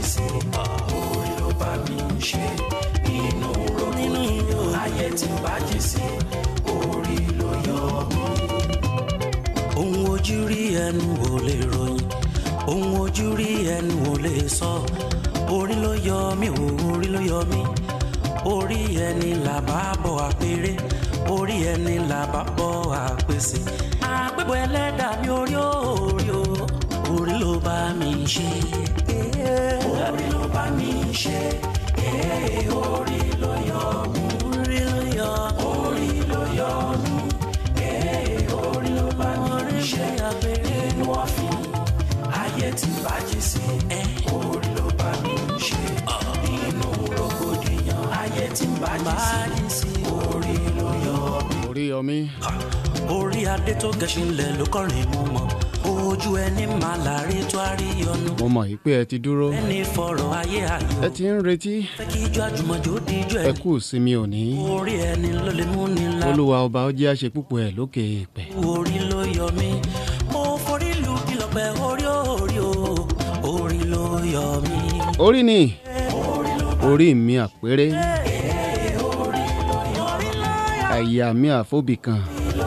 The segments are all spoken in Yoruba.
sí orí ló bá mi ṣe nínú rògbòdìyàn ayé tí ń bàjẹ́ sí orí ló yọ mí. ohun ojú rí ẹnu ò lè ròyìn ohun ojú rí ẹnu ò lè sọ orí ló yọ mí o orí ló yọ mí orí ẹni là bá bọ̀ àpèrè orí ẹni là bá bọ̀ àpèsè àpèbọ̀ ẹlẹ́dàá mi orí orí o orí ló bá mi ṣe orí ló bá mi ṣe orí ló yọ mí orí ló yọ orí ló yọ mí orí ló bá mi ṣe inú ọ̀fìn ayé tí bàjẹ́ sí orí ló bá mi ṣe inú rògbòdìyàn ayé tí bàjẹ́ sí orí ló yọ mí orí yọmí orí adé tó gẹṣin lẹ ló kọrin mú mọ ojú ẹni máa láre tó àríyànnu mo mọ̀ yìí pé ẹ ti dúró ẹni fọ̀rọ̀ ayé ayọ̀ ẹ ti ń retí fẹ́ kí ijó àjùmọ̀jò díjú ẹ ẹ kú ìsinmi òní orí ẹni ló lè mú ni la olúwa ọba ó jẹ́ àṣẹ púpọ̀ ẹ̀ lókè èèpẹ̀ orí ló yọ mí mo forí lu kìlọ̀pẹ̀ orí orí o orí ló yọ mí orí ni orí mi àpérè àyà mi àfóbì kan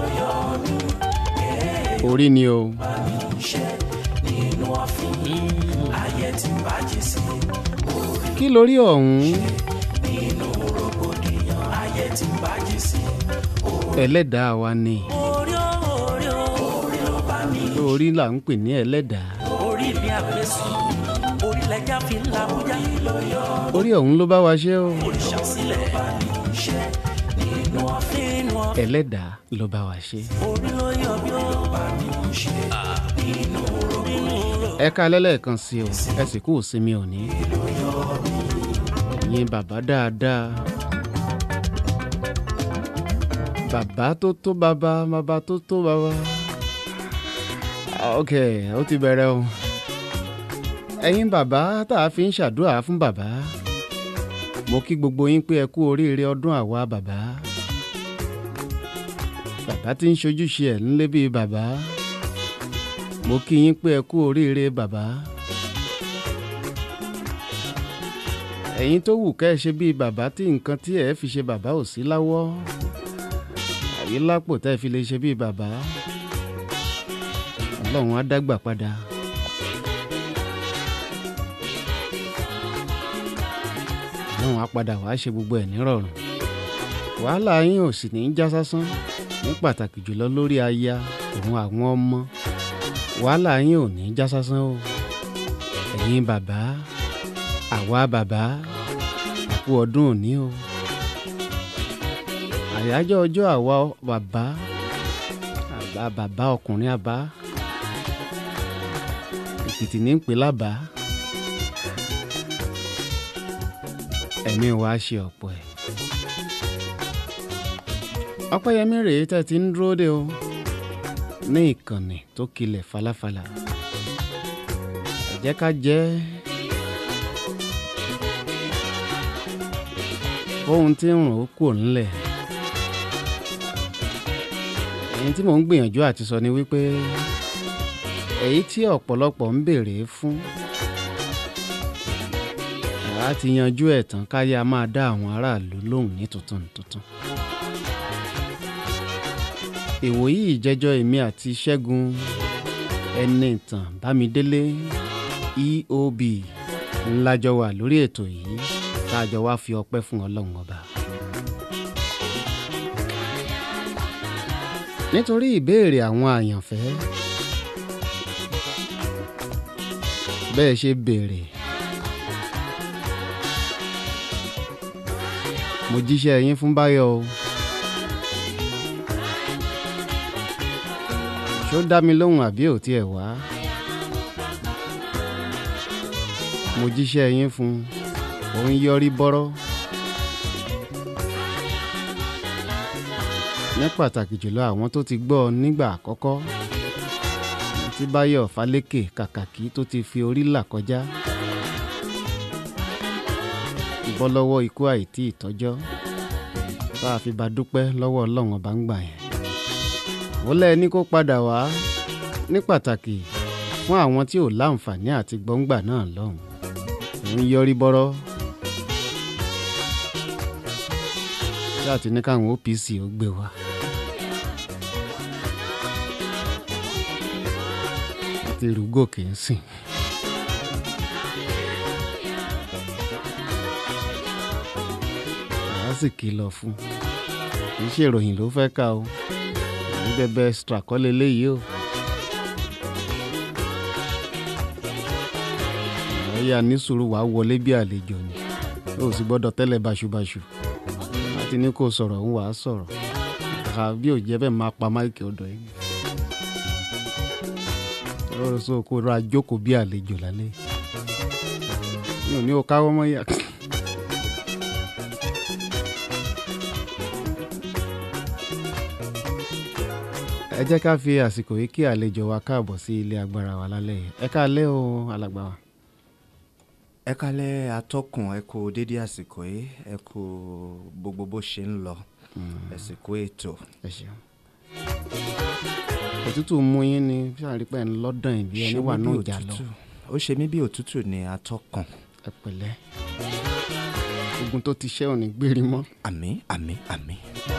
orí ni o nínú ọ̀fìn ayé tí bàjẹ́ sí kí lórí ọ̀hún nínú rògbòdìyàn ayé tí bàjẹ́ sí ẹlẹ́dàá wa ni orí orí orí ló bá mi orí là ń pè ní ẹlẹ́dàá orí mi àfẹsùn orí lẹjà fi ń làbújá orí ọ̀hún ló bá wa ṣe o òrìṣà sílẹ̀ bá mi ṣe nínú ọ̀fìn nínú ọ̀fìn ẹlẹ́dàá ló bá wa ṣe. orí ló yọ bí ó bá mi ṣe nínú rògbòdìyàn. ẹ ká lẹ́lẹ́kan sí o ẹ sì kú ìsinmi òní. ẹ̀yin bàbá dáadáa. bàbá tó tó bàbá bàbá tó tó bàbá. Ah, ok ó ti bẹ̀rẹ̀ o. ẹ̀yin bàbá tá a fi ń ṣàdúrà fún bàbá. mo kí gbogbo yín pé ẹ kú oríire ọdún àwa bàbá. bàbá tí ń ṣojúṣe ẹ̀ ńlé bíi bàbá mo kí yín pé ẹ kú oríire bàbá ẹ̀yin tó wù kẹ́ ẹ ṣe bíi bàbá tí nǹkan tí ẹ fi ṣe bàbá ò sí láwọ́ àbí lápò tẹ́ ẹ fi lè ṣe bíi bàbá ọlọ́run á dágbà padà ọlọ́run á padà wàá ṣe gbogbo ẹ̀ nírọ̀rùn wàhálà yín ò sì ní í já sásán ní pàtàkì jùlọ lórí aya òun àwọn ọmọ wàhálà yín ò ní í já sásán o ẹ̀yin bàbá àwa bàbá àkú ọdún òní o àyájọ́ ọjọ́ àwa bàbá àbá bàbá ọkùnrin àbá èkìtì ní ń pè lábàá ẹ̀mí wa ṣe ọ̀pọ̀ ẹ̀ ọpẹ́yẹmí rèé tẹ́ ti ń dúró dé o ní ìkànnì tó kilẹ̀ falafala ẹ jẹ́ ká jẹ́ ohun tí ń rùn ó kù ńlẹ̀ èyí tí mò ń gbìyànjú àti sọ ni wípé èyí tí ọ̀pọ̀lọpọ̀ ń béèrè fún àá ti yanjú ẹ̀ tán káyé a máa dá àwọn aráàlú lóhùn ní tuntun tuntun ìwòyí ìjẹ́jọ́ èmi àti ṣẹ́gun ẹni ìtàn bámidélé eob ńlájọ wà lórí ètò yìí tá a jọ wá fi ọpẹ́ fún ọlọ́run ọba. nítorí ìbéèrè àwọn àyànfẹ́ bẹ́ẹ̀ ṣe béèrè mo jíṣẹ́ yín fún báyọ̀ o. ṣó dá mi lóhùn àbí ò tiẹ̀ wá. mo jíṣẹ́ yín fún un òun yọrí bọ́rọ́. ní pàtàkì jùlọ àwọn tó ti gbọ́ ọ nígbà àkọ́kọ́ tí báyọ̀ fálékè kàkàkí tó ti fi orí là kọjá. bọ́ lọ́wọ́ ikú àìtí ìtọ́jọ́ bá a fi bá dúpẹ́ lọ́wọ́ ọlọ́run ọba ń gbà yẹn ó lẹ́ ní kó padà wá ní pàtàkì fún àwọn tí ò láǹfààní àti gbọ́ngbà náà lọ́hùn. òun yọrí bọ́rọ́ ṣáà ti ní káwọn OPC ó gbé wa. àti rúgòkè ń sìn. àá sì kìlọ̀ fún un kì í ṣe ìròyìn ló fẹ́ kà o ní bẹ́bẹ́ extra kọ́ leléyìí o. àyà ní sùúrù wàá wọlé bí àlejò ni ó sì gbọ́dọ̀ tẹ́lẹ̀ báṣubàṣu láti ní kó sọ̀rọ̀ ń wàá sọ̀rọ̀ kàkà bí ò jẹ́ bẹ́ẹ̀ máa pa máìkì ọ̀dọ̀ yìí lọ́rọ̀ sọ kó ra jókòó bí àlejò lálẹ́ mi ò ní o káwọ́ mọ́ yà. ẹ jẹ́ ká fi àsìkò yìí kí àlejò wa káàbọ̀ sí ilé agbára wa lálẹ́ yìí ẹ káalẹ́ o alàgbà wa. ẹ kálẹ̀ atọ́kùn ẹ kú dédé àsìkò yìí ẹ kú gbogbo bó ṣe ń lọ àsìkò ètò ẹ ṣeun. òtútù mú yín ni sàrípẹ́ ń lọ́dàn ìbí ẹni wà náà jà lọ ó ṣe mí bí òtútù ní atọ́kùn ẹ pẹ̀lẹ́ ogun tó ti ṣẹ́ ò ní gbérí mọ́ àmì àmì àmì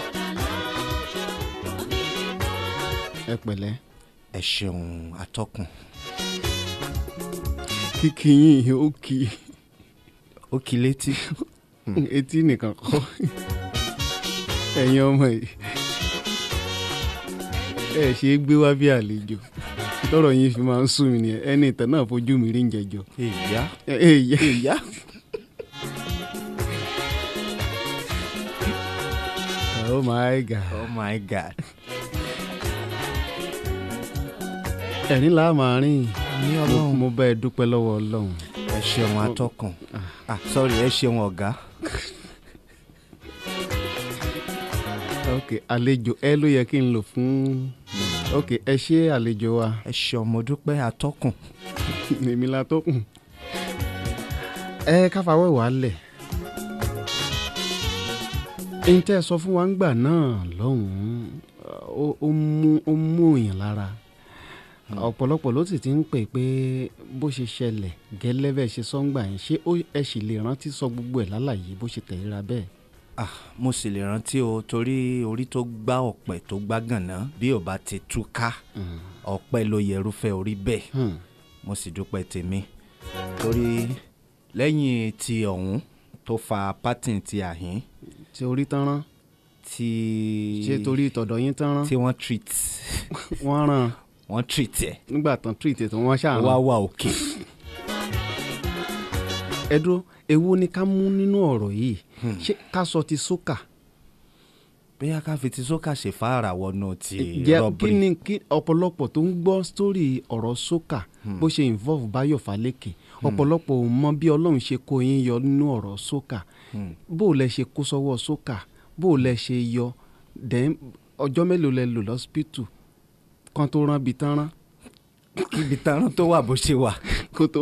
ẹ pẹ̀lẹ́ ẹ ṣeun atọ́kùn kíkì yín ó kì í ó kí létí etí nìkan kọ́ ẹ̀yin ọmọ yìí ẹ ṣe é gbé wá bí àlejò tọrọ yín fi máa ń sùn mí nìyẹn ẹni ìtàn náà fojú mi rí ń jẹjọ. ìyá ẹ ẹ yẹ ìyá oh my god oh my god ẹ̀rín là máa rìn ní Mo- ọlọ́run mo bá ẹ dúpẹ́ lọ́wọ́ ọlọ́run ẹ ṣeun atọ́kùn ah sorry ẹ ṣeun ọ̀gá ok àlejò ẹ ló yẹ kí n lò fún ok ẹ ṣe àlejò wa ẹ ṣeun mo dúpẹ́ atọ́kùn èmi la tó kù ẹ káfáwẹ́ wàá lẹ̀ ẹni tẹ́ ẹ sọ fún wa ń gbà náà lọ́hùn-ún ó ó mú ó mú èèyàn lára ọ̀pọ̀lọpọ̀ ló sì ti ń pè pé bó ṣe ṣẹlẹ̀ gẹ́lẹ́ bẹ́ẹ̀ ṣe sọ́ngbà yẹn ṣé ó ẹ sì lè rántí sọ gbogbo ẹ̀ lálàyé bó ṣe tẹ̀léra bẹ́ẹ̀. ah mo sì lè rántí o torí orí tó gbá ọ̀pẹ tó gbá gànà bí ò bá ti túká ọ̀pẹ ló yẹ irúfẹ́ orí bẹ́ẹ̀ Hmm. mo sì dúpẹ́ tèmi torí lẹ́yìn ti ọ̀hún tó fa pátìn ti àhín ṣe orí tán rán tí ṣé torí ìtọ̀dọ̀ yín tán rán tí wọ́n treat wọ́n rán wọ́n treat ẹ̀ nígbà tán treat ètò wọn ṣáà wá rán. wà òkè ẹ dúró èwo ni ká mú nínú ọ̀rọ̀ yìí ṣé ká sọ ti sókà bóyá ká fi ti sókà ṣe fàárà wọnú ti jẹ́ kí rọ́bìrì ni kí ọ̀pọ̀lọpọ̀ tó ń gbọ́ sítórì ọ̀rọ̀ sókà bó ṣe involve Báyọ̀ Fálékè ọ̀pọ̀lọpọ̀ ò mọ bí Ọlọ́run ṣe kó yín yọ nínú ọ̀rọ̀ sókà bó o lẹ ṣe kó sọ́wọ́ sókà bó o lẹ ṣe yọ then ọjọ́ mélòó lẹ lò lọ́sípítù kan tó rán bi tán rán ibi tarán tó wà bó ṣe wà kó tó.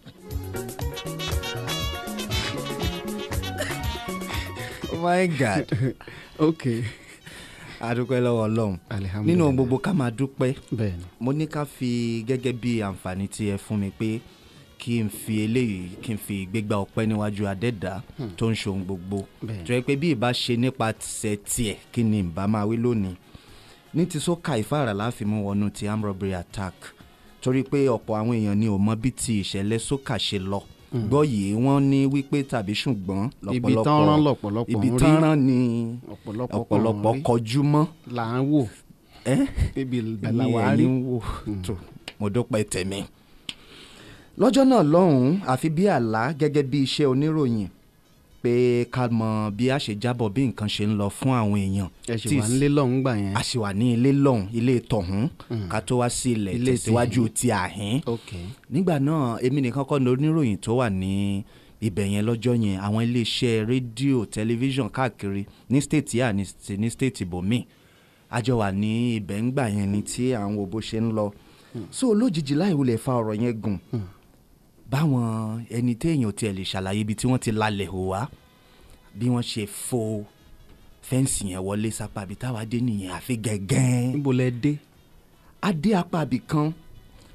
oh my god ok adúpẹ́ lọ́wọ́ ọlọ́run alihamudulilayi nínú ohun gbogbo ká máa dúpẹ́ bẹ́ẹ̀ ni mo ní ká fi gẹ́gẹ́ bí àǹfààní tí ẹ fún mi pé kí n fi eléyìí kí n fi gbégbá ọpẹ́ níwájú adẹ́dá tó ń ṣohun gbogbo Bẹ́ẹ̀. tó yẹ pé bí ìbá ṣe nípa tìṣẹ́ tiẹ̀ kí ni ìbá máa wí lónìí ní ti sọ́ka ìfáàrà láàfin mú wọnú ti arm robbery attack torí pé ọ̀pọ̀ àwọn èèyàn ni ò mọ bí ti ìṣẹ̀lẹ̀ sọ́ka ṣe lọ gbọ́ yìí wọ́n ní wípé tàbí ṣùgbọ́n ibi tán rán lọ́pọ̀lọpọ̀ ibi ń rí tán rán ni ọ̀pọ̀lọpọ̀ ọ̀pọ̀lọpọ̀ kan rí kọjú mọ́ là ń wò ẹ́ níbi ní ìbẹ̀làwà rí ẹ̀yìn wò tó mo dúpẹ́ tẹ̀mí. lọ́jọ́ náà lọ́hùn-ún àfi bí àlá gẹ́gẹ́ bí iṣẹ́ oníròyìn pé ká mọ bí a ṣe jábọ̀ bí nǹkan ṣe ń lọ fún àwọn èèyàn ẹ ṣì tí wà nílé lọ́hùn gbà yẹn a sì wà ní ilé lọ́hùn ilé tọ̀hún ká tó wá sí ilẹ̀ Ilé tẹ̀síwájú ti àhín ok nígbà náà èmi nìkan kọ́ ni oníròyìn tó wà ní ibẹ̀ yẹn lọ́jọ́ yẹn àwọn iléeṣẹ́ rédíò tẹlifíṣàn káàkiri ní stéètì yà ní ti- ní stéètì bòmí àjọ wà ní ibẹ̀ ń gbà yẹn ni tí àwọn wo bó ṣe ń lọ so lójijì láì wulẹ̀ fa ọ̀rọ̀ yẹn gùn báwọn ẹni téèyàn tiẹ̀ lè ṣàlàyé ibi tí wọ́n ti lalẹ̀ hò wá bí wọ́n ṣe fo fẹ́ǹsì yẹn wọlé sápá ibi táwa dé nìyẹn àfi gẹ́gẹ́ níbo lẹ dé adé apá ibì kan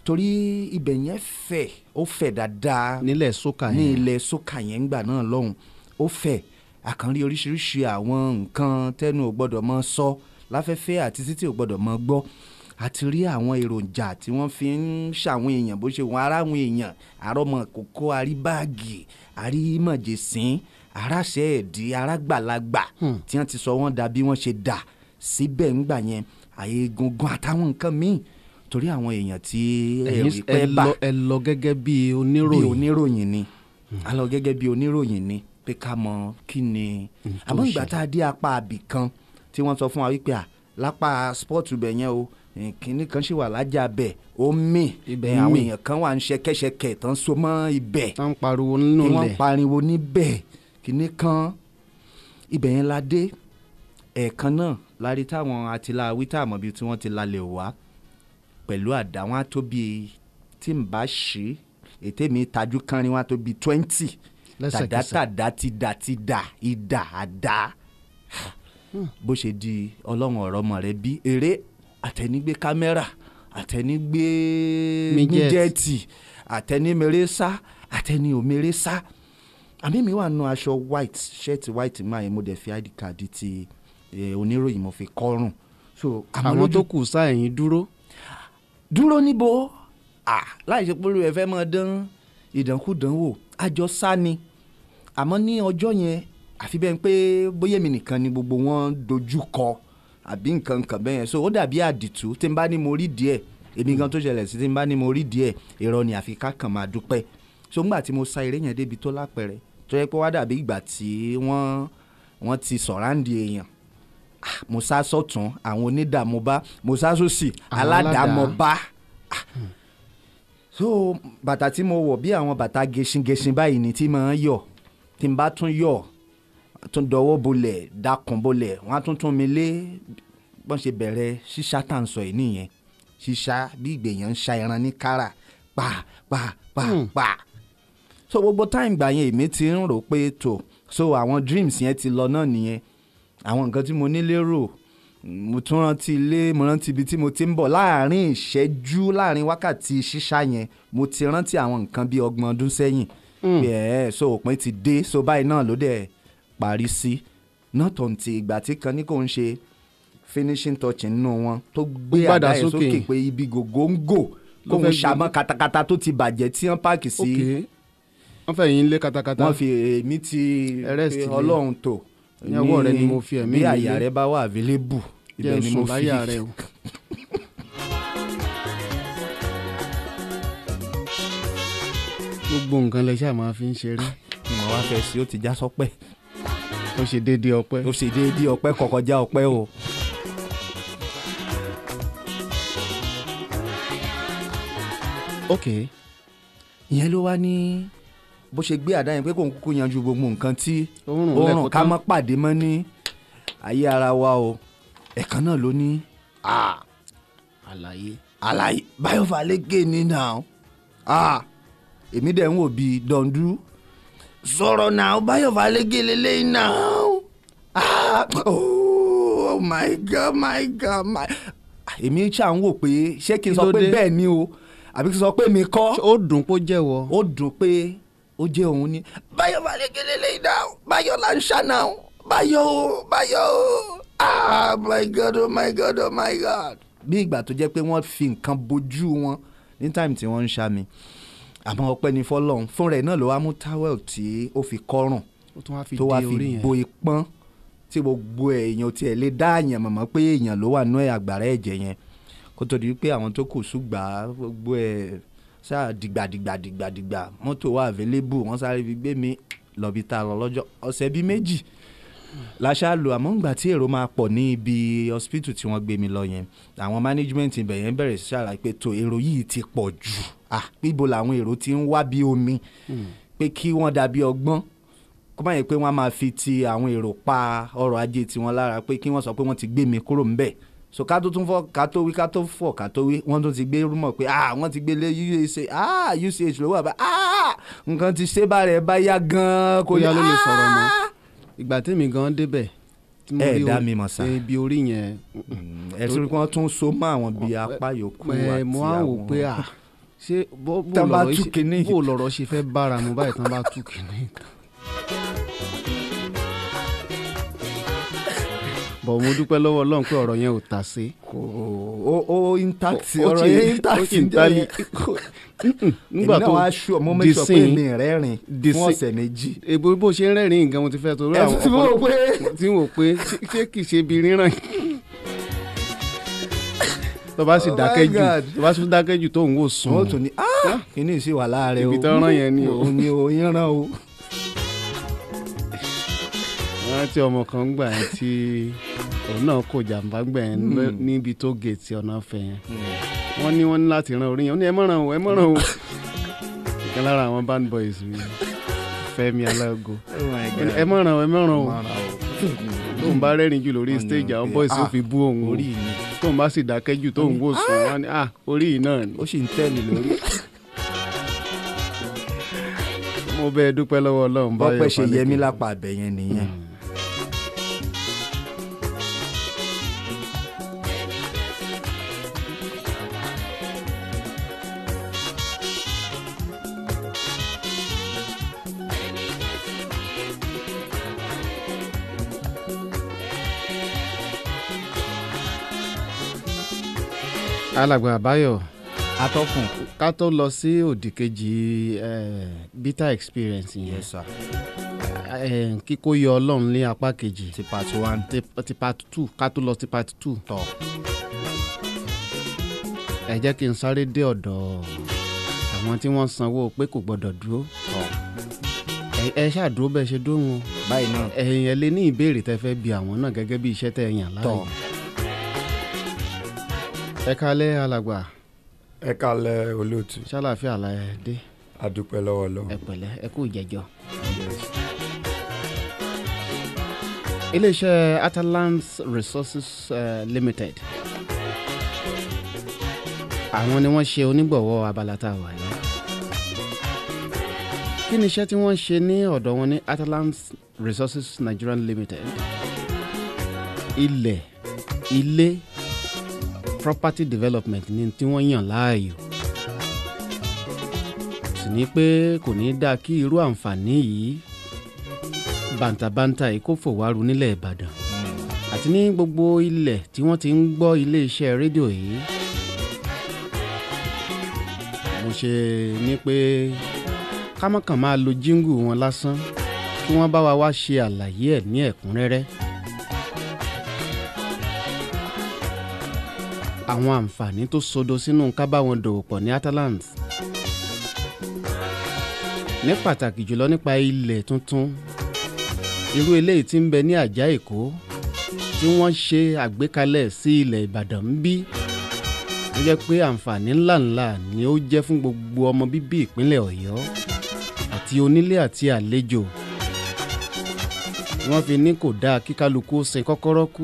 torí ibẹ̀ yẹn fẹ̀ ó fẹ̀ dáadáa nílẹ̀ sókà ní yẹn ilẹ̀ sókà yẹn ńgbà náà lọ́hùn ó fẹ̀ àkànrí oríṣiríṣi àwọn nǹkan tẹ́nu ò gbọ́dọ̀ mọ sọ láfẹ́fẹ́ àti títí ò gbọ́dọ̀ mọ gbọ́ àti rí àwọn èròjà tí wọ́n fi ń ṣàwọn èèyàn bó ṣe wọn ara àwọn èèyàn àrọ́mọ kókó àrí báàgì àrí mọ̀jẹ̀sín aráṣẹ́ ẹ̀dí arágbàlagbà tí wọ́n ti sọ wọ́n dà bí wọ́n ṣe dà síbẹ̀ ńgbà yẹn àyè egungun àtàwọn nǹkan míì torí àwọn èèyàn tí ẹ̀yin ẹ̀rí ẹ pẹ́ bá lọ ẹ lọ gẹ́gẹ́ bí bí oníròyìn oníròyìn ni a lọ gẹ́gẹ́ bí oníròyìn ni pé ká mọ kí ni àmọ́ ìgbà tá a dé apá abì kan tí wọ́n sọ fún wa wípé à lápá spọ́ọ̀tù bẹ̀ yẹn o eh, kinní kan ṣì wà lájà bẹ̀ ó mì Ibẹ̀ eh, ń àwọn mì. èèyàn kan wà ń ṣẹkẹ́ṣẹkẹ̀ tán so mọ́ ibẹ̀ tá ń pariwo nínú tí wọ́n ilẹ̀ pariwo níbẹ̀ kinní kan ibẹ̀ yẹn la dé ẹ̀ẹ̀kan náà la rí táwọn atiláwí tá àmọ́ bíi tí wọ́n ti lalẹ̀ wá pẹ̀lú àdá wọn á tó bíi tí n bá ṣí ètè mi tajú kánrin wọn á tó bíi twenty Lẹ́sẹ̀kẹsẹ̀. tàdátàdá ti dà ti dà ìdà àdá bó ṣe di ọlọ́run ọ̀rọ̀ ọmọ rẹ bí eré àtẹnigbé kámẹ́rà àtẹnigbé Míjẹ́ẹ̀tì. míjẹ́ẹ̀tì àtẹnimèrè sá àtẹni òmèrè sá àmì mi wà nù aṣọ white shirt white máa yẹn mo dẹ̀ fi id card ti eh, oníròyìn mo fi kọ́rùn so àmọ́ àwọn tó lójú kù sá ẹ̀yìn dúró dúró níbo ah láì ṣe pé olùwẹ̀ fẹ́ mọ́ dán ìdánkùdánwò àjọ sá ni àmọ́ ní ọjọ́ yẹn àfi bẹ́ẹ̀ pé bóyá èmi nìkan ni gbogbo wọn dojú kọ àbí nǹkan kan bẹ́ẹ̀ yẹn so ó dàbí àdìtú tí n bá ní mo rí díẹ̀ èmi gan tó ṣẹlẹ̀ sí tí n bá ní mo rí díẹ̀ irọ́ ni àfi ká kàn máa dúpẹ́ so ńgbà tí mo sa eré yẹn débi tó lápẹ̀rẹ̀ tó yẹ pé wá dàbí ìgbà tí wọ́n wọ́n ti sọ̀ráǹdì èèyàn Ah, mo sá sọ̀tún àwọn onídàámu bá mo sá sósì Àwọn aládàámọ̀ aládàá. bá Ah. so bàtà tí mo wọ̀ bí àwọn bàtà gẹṣingẹṣin báyìí ni tí màá yọ̀ tí n bá tún yọ̀ tún dọwọ́ bolẹ̀ dákun bolẹ̀ wọ́n á tún tún mi lé bọ́n ṣe bẹ̀rẹ̀ ṣíṣá tá à ń sọ yìí nìyẹn ṣíṣá bí ìgbèyàn ń ṣa ẹran ní kára pa pa pa pa so gbogbo táìm gbà yẹn èmi ti ń rò pé tó so àwọn dreams yẹn ti lọ náà nìyẹn àwọn nǹkan tí mo ní lérò mo tún rántí ilé mo rántí ibi tí mo ti ń bọ̀ láàrin ìṣẹ́jú láàrin wákàtí ṣíṣá yẹn mo ti rántí àwọn nǹkan bíi ọgbọ̀n ọdún sẹ́yìn pé ẹ̀ so òpin ti dé so báyìí náà ló dẹ̀ parí sí náà tó ń ti ìgbà tí kan ní kò ń ṣe finishing touch nínú wọn tó gbé Ó gbàdá àdá yẹn sókè. sókè pé ibi gògóńgò Ló kóun fẹ́ gbé- ṣàmọ́ katakata tó ti bàjẹ́ tí wọ́n páàkì sí ok wọ́n fẹ́ yín lé katakata wọ́n fi èmi ti Arrest pé lé. ọlọ́run tó Ní ọwọ́ rẹ ni mo fi ẹ̀mí bí mi àyà lé. rẹ bá wà available jẹ́ ibẹ̀ ń ni sùn mo fi láyà rẹ o. gbogbo nǹkan lẹ ṣáà máa fi ń ṣeré mo wá fẹ́ sí ó ti já sọ́pẹ́ ó ṣe déédéé ọpẹ́ ó ṣe déédéé ọpẹ́ kọkọjá ọpẹ́ o. ok ìyẹn ló wá ní bó ṣe gbé àdá yẹn pé kò ń kúkú yanjú gbogbo nǹkan tí ó rùn ó rùn lẹ́kọ̀ọ́ ká tán. má pàdé mọ́ ní ayé ara wa o ẹ̀kan náà ló ní "Ah, àlàyé àlàyé báyọ̀ falẹ́gẹ́ ní náà Ah, èmi dẹ̀ ń wò bíi dọ̀ndú sọ̀rọ̀ náà báyọ̀ falẹ́gẹ́ lélẹ́yìn náà Ah, oh my god my god my èmi ṣáà ń wò pé ṣé kí n Kí sọ ló pé dé? bẹ́ẹ̀ ni o àbí kí n sọ pé mi kọ́ ó dùn kó jẹ́wọ́ ó dùn pé ó jẹ́ òun ni báyọ̀ falẹ́gẹ́ lélẹ́yìn náà báyọ̀ là ń ṣá náà báyọ̀ o báyọ̀ o ah my god oh my god oh my god. bí ìgbà tó jẹ́ pé wọ́n fi nǹkan bojú wọn ní táìmù tí wọ́n ń ṣá mi àmọ́ ọpẹ́ ní fọlọ́run fún rẹ̀ náà ló wá mú towel tí ó fi kọ́rùn ó tún wá fi tó wá dé orí fi yẹn bo ipọ́n tí gbogbo èèyàn tiẹ̀ lè dá àyàn mọ̀mọ́ pé èèyàn ló wà nú ẹ̀ àgbàrá ẹ̀jẹ̀ yẹn kó tó di pé àwọn tó kù ṣùgbà gbogbo ẹ̀ ṣáà dìgbàdìgbàdìgbàdìgbà mọ́tò wà available wọ́n sáré fi gbé mi lọ́bi tá a lọ lọ́jọ́ ọ̀sẹ̀ bíi méjì láṣà lò àmọ́ ńgbà tí èrò máa pọ̀ ní ibi hospital tí wọ́n gbé mi lọ yẹn àwọn management ibẹ̀ yẹn bẹ̀rẹ̀ sí ṣàlàyé pé tó èrò yìí ti pọ̀ jù ah bíbo làwọn èrò ti ń wá bí omi pé kí wọ́n dàbí ọgbọ́n kó má yẹ pé wọ́n á máa fi ti àwọn èrò pa ọrọ̀ ajé tiwọn lára pé kí wọ́n sọ pé wọ́n ti gbé mi kúrò ńbẹ̀ so ká tó tún fọ ká tó wí ká tó fọ ká tó wí wọ́n tún ti gbé rúmọ̀ pé ah wọ́n ti gbé lé uch ah uch ló wà bá ah nǹkan ti ṣe bá rẹ̀ bá yá gan-an kò Bóyá ló lè sọ̀rọ̀ mọ́. Ah! ìgbà tèmi gan débẹ̀ tí mo Ẹ rí dá orí- mi mọ̀ sá. ibi orí yẹn ẹ sọ pé wọ́n tún so mọ́ àwọn bíi apá yòókù ẹ àti mo á wò àwọn- pé à ṣé bó bó Tán bá lọ̀rọ̀ tú ṣe- kinní. bó lọ̀rọ̀ ṣe fẹ́ bára mu báyìí tán bá tú kìíní. bọ̀ mo dúpẹ́ lọ́wọ́ ọlọ́run pé ọ̀rọ̀ yẹn ò tà sí. kò ó ó intact Ó ọ̀rọ̀ ti- yẹn ó intact ti ń jẹ́ tali. yẹn. nígbà èmi náà tó wá ṣù ọmọ mi di sọ pé sin- mi rẹ́rìn di fún sin- ọ̀sẹ̀ méjì. èbó bó ṣe ń rẹ́rìn-ín nǹkan mo ti fẹ́ torí àwọn ẹ̀sùn tí mo rò pé tí wò pé ṣé- ṣé kìí ṣe ibi ríràn tó bá sì Oh my dákẹ́ jù God. tó bá sì dákẹ́ jù tó ń wò sùn wọ́n tún ní "Ah, kíní sì wà láàárẹ̀ o Ibi tán rán yẹn ni o. òun ni o yẹn rán o. rántí ọmọ kan ń gbà yẹn tí òun náà kò jàǹbá gbà yẹn lọ- níbi tó gèètì ọ̀nà ọ̀fẹ́ yẹn wọ́n ní wọ́n ní láti ran orí yẹn ó ní ẹ mọ̀ràn o ẹ mọ̀ràn o ìkan lára àwọn band boys mi Fẹ́mi Alágo Oh my ó ní, God. ẹ mọ̀ràn o ẹ mọ̀ràn o Mọ̀ràn o. tóun bá rẹ́rìn jù lórí Wọ́n ní stage àwọn pé, boys ó "Ah, fi bú òun o orí mi tóun bá sì dákẹ́ jù tóun wò sùn wọn ni ah orí yìí náà ni ó sì ń tẹ̀lé lórí. mo bẹ́ẹ̀ dúpẹ́ lọ́wọ́ Ọlọ́run báyọ̀ bọ́pẹ́ ṣe Fálékè. yẹmí lápá abẹ yẹn nìyẹn. alàgbà àbáyọ̀ atọ́kùn. ká tó lọ sí òdì kejì eh, bitter experience yẹn yes sir eh, kíkó yọ Ọlọ́run ní apá kejì ti part one ti, ti part two ká tó lọ sí part two tọ̀. ẹ jẹ́ kí n sáré dé ọ̀dọ̀ àwọn tí wọ́n sanwó pé kò gbọ́dọ̀ dúró tọ̀. ẹ- ẹ ṣàdúró bẹ́ẹ̀ ṣe dóhùn o báyìí náà ẹ̀yin ẹ lé ní ìbéèrè tẹ́ fẹ́ bi àwọn náà gẹ́gẹ́ bí iṣẹ́ tẹ́ ẹ yàn láàyò tọ̀. ẹ kálẹ́ alàgbà ẹ kalẹ̀ olóòtú ṣàlàfíà la ẹ dé adúpẹ́ lọ́wọ́ ẹ lọ́wọ́ pẹ̀lẹ́ ẹ kú ìjẹ́jọ́. iléeṣẹ́ Atalan's Resources uh, Limited àwọn ni wọ́n ṣe onígbọ̀wọ́ abala tá a wà yìí kí ni iṣẹ́ tí wọ́n ṣe ní ọ̀dọ̀ wọn ní Atalan's Resources Nigerian Limited ilẹ̀ ilé property development ni tí wọ́n yàn láàyò sì ní pé kò ní dáa kí irú àǹfààní yìí bàǹtàbàǹtà yìí kó fòwárù nílẹ̀ Ìbàdàn àti ní gbogbo ilẹ̀ tí wọ́n ti ń gbọ́ iléeṣẹ́ rédíò yìí mo ṣe ní pé kámọ́kàn máa lo jíngù wọn lásán kí wọ́n bá wa wá ṣe àlàyé ẹ̀ ní ẹ̀kúnrẹ́rẹ́ àwọn àǹfààní tó sodo sínú ká bá wọn dòwò pọ̀ ní Atalan's ní pàtàkì jùlọ nípa ilẹ̀ tuntun irú eléyìí tí ń bẹ ní àjà èkó tí wọ́n ṣe àgbékalẹ̀ sí ilẹ̀ ìbàdàn ń bí ó jẹ́ pé àǹfààní ńláńlá ni ó jẹ́ fún gbogbo ọmọ bíbí ìpínlẹ̀ ọ̀yọ́ àti onílé àti àlejò wọ́n fi ní kò dáa kí kálukú ó sin kọ́kọ́rọ́ kú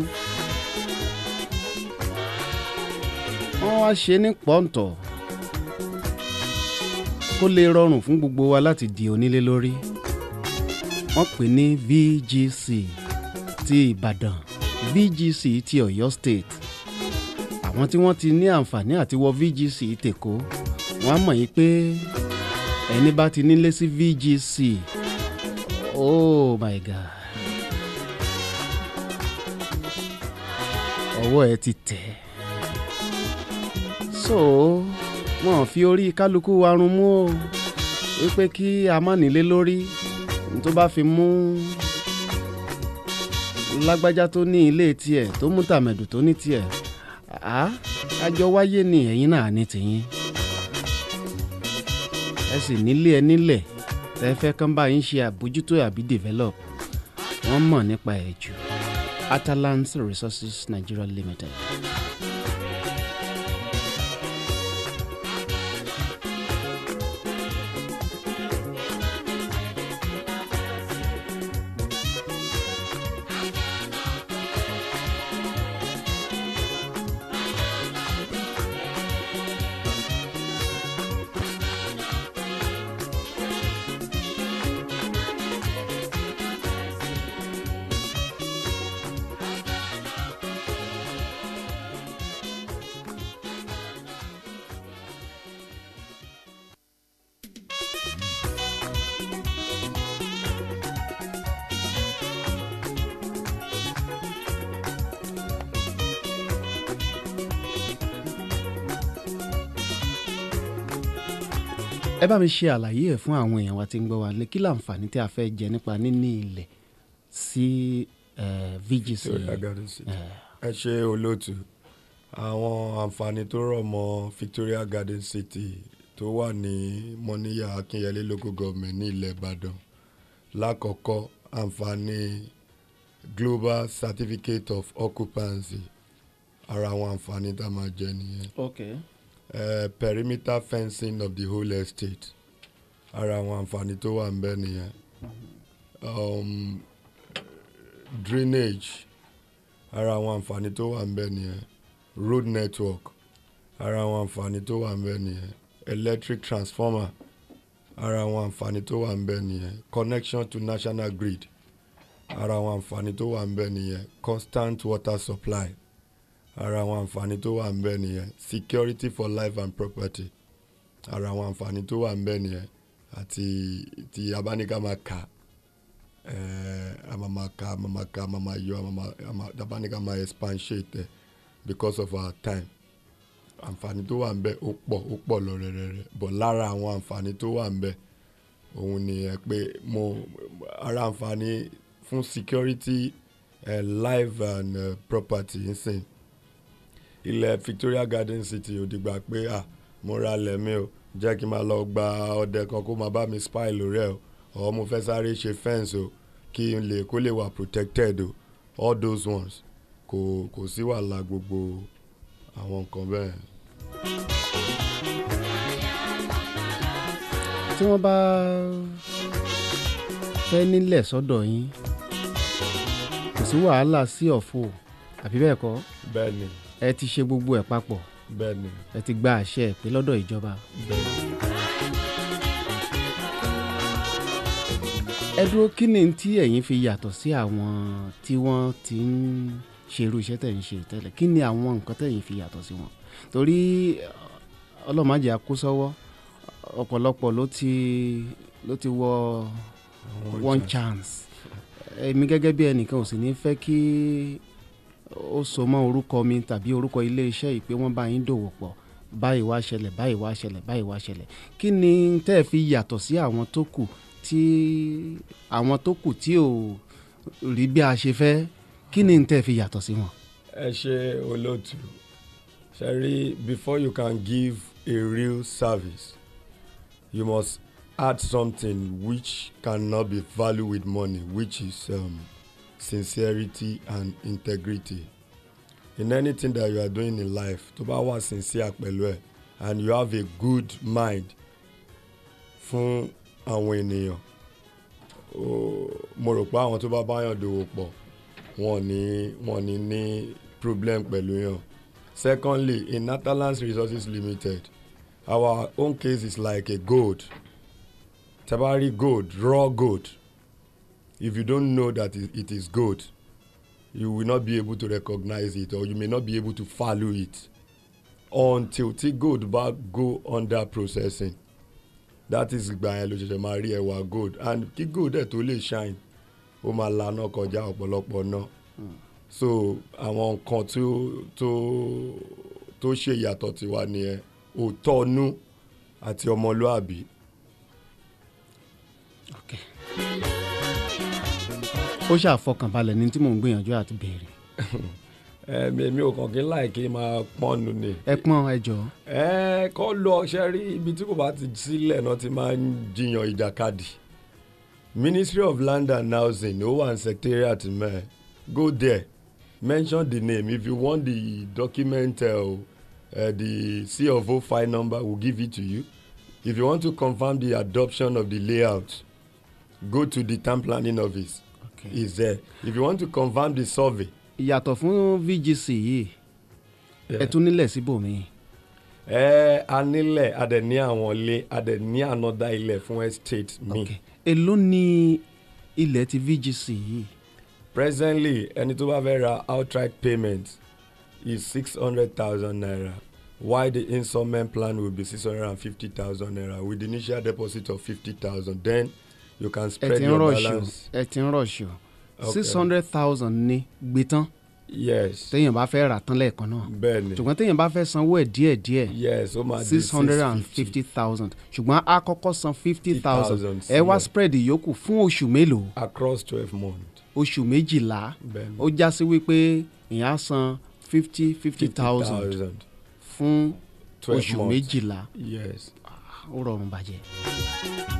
wọ́n wá ṣe ní pọ́ǹtọ̀ kó lè rọrùn fún gbogbo wa láti di onílé lórí wọ́n pè ní VGC ti Ìbàdàn VGC ti Ọ̀yọ́ State àwọn tí wọ́n ti ní àǹfààní àti wọ VGC tèkó wọ́n á mọ̀ yí pé ẹni bá ti nílé sí VGC oh my God ọwọ́ ẹ ti tẹ̀ so wọn ò fi orí kálukú wa run mú o wípé kí a má nílé lórí tó bá fi mú lágbájá tó ní ilé tiẹ̀ tó mú tàmẹ̀dù tó ní tiẹ̀ á àjọ wáyé ni ẹ̀yin náà ní tìyín ẹ sì nílé ẹ nílẹ̀ tẹ́ fẹ́ kán bá yín ṣe àbójútó àbí develop wọ́n mọ̀ nípa ẹ̀ jù Atalan's Resources Nigeria Limited. ẹ bá mi ṣe àlàyé ẹ̀ fún àwọn èèyàn wa tí ń gbọ́ wa lé kí láǹfààní tí a fẹ́ jẹ nípa níní ilẹ̀ sí eh, VGC Victoria Garden City. Eh, ẹ ṣe olóòtú àwọn àǹfààní tó rọ̀ mọ́ Victoria Garden City tó wà ní mọ́níyà Akínyẹlé local government ní ilẹ̀ Ìbàdàn lákọ̀ọ́kọ́ àǹfààní global certificate of occupancy ara àwọn àǹfààní tá a máa jẹ nìyẹn okay. uh, perimeter fencing of the whole estate ara àwọn àǹfààní tó wà ńbẹ̀ nìyẹn um, drainage ara àwọn àǹfààní tó wà ńbẹ̀ nìyẹn road network ara àwọn àǹfààní tó wà ńbẹ̀ nìyẹn electric transformer ara àwọn àǹfààní tó wà ńbẹ̀ nìyẹn connection to national grid ara àwọn àǹfààní tó wà ńbẹ̀ nìyẹn constant water supply ara àwọn àǹfààní tó wà ńbẹ̀ nìyẹn security for life and property ara àwọn àǹfààní tó wà ńbẹ̀ nìyẹn àti tí abáníká máa kà eh, a máa máa kà a máa máa kà a máa máa yọ a máa máa- a máa abáníká máa expatiate ẹ̀ because of our time àǹfààní tó wà ńbẹ̀ ó pọ̀ ó pọ̀ lọ rẹ̀rẹ̀rẹ̀ but lára àwọn àǹfààní tó wà ńbẹ̀ òun nìyẹn pé mo ara àǹfààní fún security uh, life and uh, property nsìn ilẹ̀ Victoria Garden City ò dìgbà pé à mo ra lẹ̀ mi o jẹ́ kí n máa lọ gba ọdẹ kan kó máa bá mi spy lórí ẹ̀ o ọ̀ mo fẹ́ sáré ṣe fence o kí n lè kó lè wà protected o all those ones kò kò sí wàhálà gbogbo àwọn nǹkan bẹ́ẹ̀. tí wọ́n bá fẹ́ nílẹ̀ sọ́dọ̀ yín kò sí wàhálà sí ọ̀fọ̀ àbí bẹ́ẹ̀ kọ́ bẹ́ẹ̀ ni ẹ ti ṣe gbogbo ẹ̀ papọ̀ bẹ́ẹ̀ ni ẹ ti gba àṣẹ ìpè lọ́dọ̀ ìjọba. bẹ́ẹ̀ ni. ẹ dúró kí ni tí ẹ̀yin fi yàtọ̀ sí àwọn tí wọ́n ti ń ṣerú iṣẹ́ tẹ̀ ń ṣe tẹ́lẹ̀ kí ni àwọn nǹkan tẹ̀yin fi yàtọ̀ sí wọn torí ọlọ́màjẹ àkósọ́wọ́ ọ̀pọ̀lọpọ̀ ló ti ló ti wọ one chance èmi gẹ́gẹ́ bí ẹnìkan ò sì ní fẹ́ kí ó so mọ́ orúkọ mi tàbí orúkọ iléeṣẹ́ yìí pé wọ́n bá yín dòwò pọ̀ báyìí wá ṣẹlẹ̀ báyìí wá ṣẹlẹ̀ báyìí wá ṣẹlẹ̀ kí ni tẹ́ ẹ fi yàtọ̀ sí àwọn tó kù tí àwọn tó kù tí ò rí bí a ṣe fẹ́ kí ni tẹ́ ẹ fi yàtọ̀ sí wọn. ẹ ṣe olóòtú ṣe rí before you can give a real service you must add something which cannot be valued with money which is um, sincerity and integrity in anything that you are doing in life tó bá wà sincere pẹ̀lú ẹ̀ and you have a good mind fún àwọn ènìyàn ó- mo rò pé àwọn tó bá báyàn dòwò pọ̀ wọn ní wọn ní ní problem pẹ̀lú yàn secondly in Natalands Resources Limited our own case is like a gold tabari gold raw gold if you don't know that it, it is gold you will not be able to recognize it or you may not be able to value it until tí gold bá go under processing that is ìgbà yẹn ló ṣẹ̀ṣẹ̀ máa rí ẹwà gold and kí gold ẹ̀ tó lè shine ó máa laná kọjá ọ̀pọ̀lọpọ̀ náà so àwọn nǹkan tó tó tó ṣe ìyàtọ̀ tiwa nìyẹn òótọ́ ọnú àti ọmọlúàbí ó ṣàfọkànbalẹ̀ ní tí mò ń gbìyànjú àti béèrè ẹ̀mí èmi ò kàn kí n láì kí n máa pọ́nnu ni ẹ pọ́n ẹ jọ ẹ kọ́ lọ ṣe rí ibi tí kò bá ti sílẹ̀ náà ti máa ń jiyàn ìjàkadì Ministry of Land and Housing ó wà ní secretariat mẹ́ẹ̀ go there mention the name if you want the document uh, uh, the C of O file number we'll give it to you if you want to confirm the adoption of the layout go to the town planning office okay. is there if you want to confirm the survey ìyàtọ̀ fún VGC yìí ẹ tún nílẹ̀ síbòmíì ẹ a nílẹ̀ a dẹ̀ ní àwọn ilé a dẹ̀ ní another ilẹ̀ fún estate mi. okay. èló ni ilẹ̀ ti VGC yìí presently ẹni tó bá fẹ́ ra outright payment is six hundred thousand naira while the installment plan will be six hundred and fifty thousand naira with the initial deposit of fifty thousand then you can ẹ spread ti ń your rọ̀ṣù balance. ẹ ti ń rọ̀ṣù Okay. six hundred thousand ní gbé tán yes téèyàn bá fẹ́ rà tán lẹ́ẹ̀kan náà bẹ́ẹ̀ ni ṣùgbọ́n téèyàn bá fẹ́ sanwó ẹ̀ díẹ̀díẹ̀ yes ó máa di six hundred and fifty thousand ṣùgbọ́n a kọ́kọ́ san fifty thousand 50,000 ẹ wá sílẹ̀. spread ìyókù fún oṣù mélòó across twelve months oṣù méjìlá bẹ́ẹ̀ ni ó já sí wípé ìyẹn á san fifty fifty thousand 50,000 fún 12 oṣù months. méjìlá yes ó rọrùn bàjẹ́.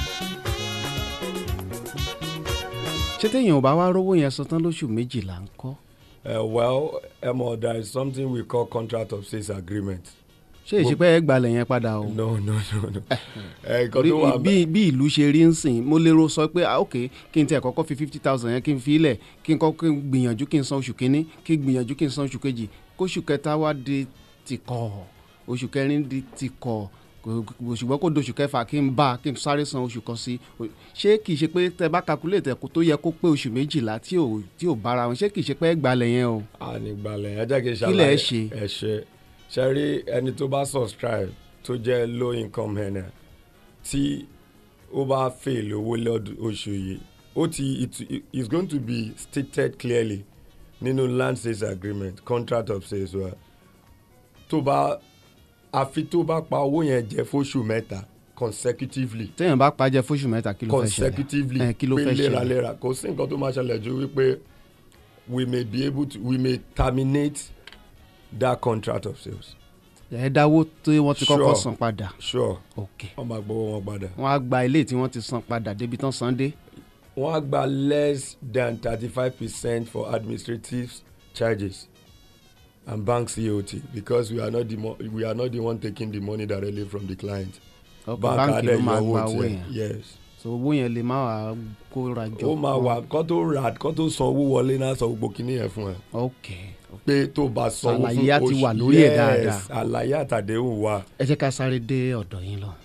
ṣé téèyàn ò bá wá rówó yẹn san tán lóṣù méjìlá ń kọ́ uh, well emo there is something we call contract of sales agreement ṣé èsì pé ẹ gbalẹ̀ yẹn padà o. no no no no ẹ nǹkan Bí- tó wà bí bí ìlú ṣe rí ń sìn mo lérò sọ pé ah, ok kí n tiẹ̀ kọ́kọ́ fi fifty thousand yẹn kí n fi ilẹ̀ kí n kọ́ kí n gbìyànjú kí n san oṣù kínní kí n gbìyànjú kí n san oṣù kejì kóṣù kẹta wá di tìkọ̀ oṣù kẹrin di tìkọ̀ kò- kò- ṣùgbọ́n kó doṣù kẹfà kí n bá kí n sáré san oṣù kan sí O- ṣé kìí ṣe pé tẹ bá calculate ẹ̀kọ́ tó yẹ kó pé oṣù méjìlá tí ò tí ò bára wọn ṣé kìí ṣe pé ẹ gbalẹ̀ yẹn o. ànìgbàlẹ̀ ẹ jẹ́ kí n Kí lẹ̀ ẹ ṣàlàyé ṣe? ẹ ṣe ṣe rí ẹni tó bá subscribe tó jẹ́ low income earner tí ó bá fail owó lọ́dún oṣù yìí ó ti it is going to be stated clearly nínú land sales agreement contract of sales wa tó bá àfi tó bá pa owó yẹn jẹ fóṣù mẹ́ta consecutively téèyàn bá pàjẹ́ fóṣù mẹ́ta kí ló fẹ́ ṣẹlẹ̀ consecutively Eh, kí ló pé fẹ́ ṣẹlẹ̀ léraléra kò sí nǹkan tó máa ṣẹlẹ̀ ju wípé we may be able to we may terminate that contract of sales ẹ dáwó tí wọ́n ti kọ́kọ́ Sure. san padà sure ok wọ́n máa gbowó wọn padà wọ́n á gba ilé tí wọ́n ti san padà débi tán san dé. wọ́n á gba less than thirty-five percent for administrative charges and bank cot because we are not the mo we are not the one taking the money directly from the client ọkọ̀ báńkì ló máa gba owó yẹn yes so owó yẹn lè má wà kóra jọ. ó máa wà kó tó rà kó tó san owó wọlé náà sọ gbogbo kinní yẹn fún ẹ. ok pé tó bá sanwó fún Àlàyé á ti wà lórí ẹ̀ dáadáa. àlàyé àtàdéhùn wà. ẹ jẹ́ ká sáré dé ọ̀dọ̀ yín lọ.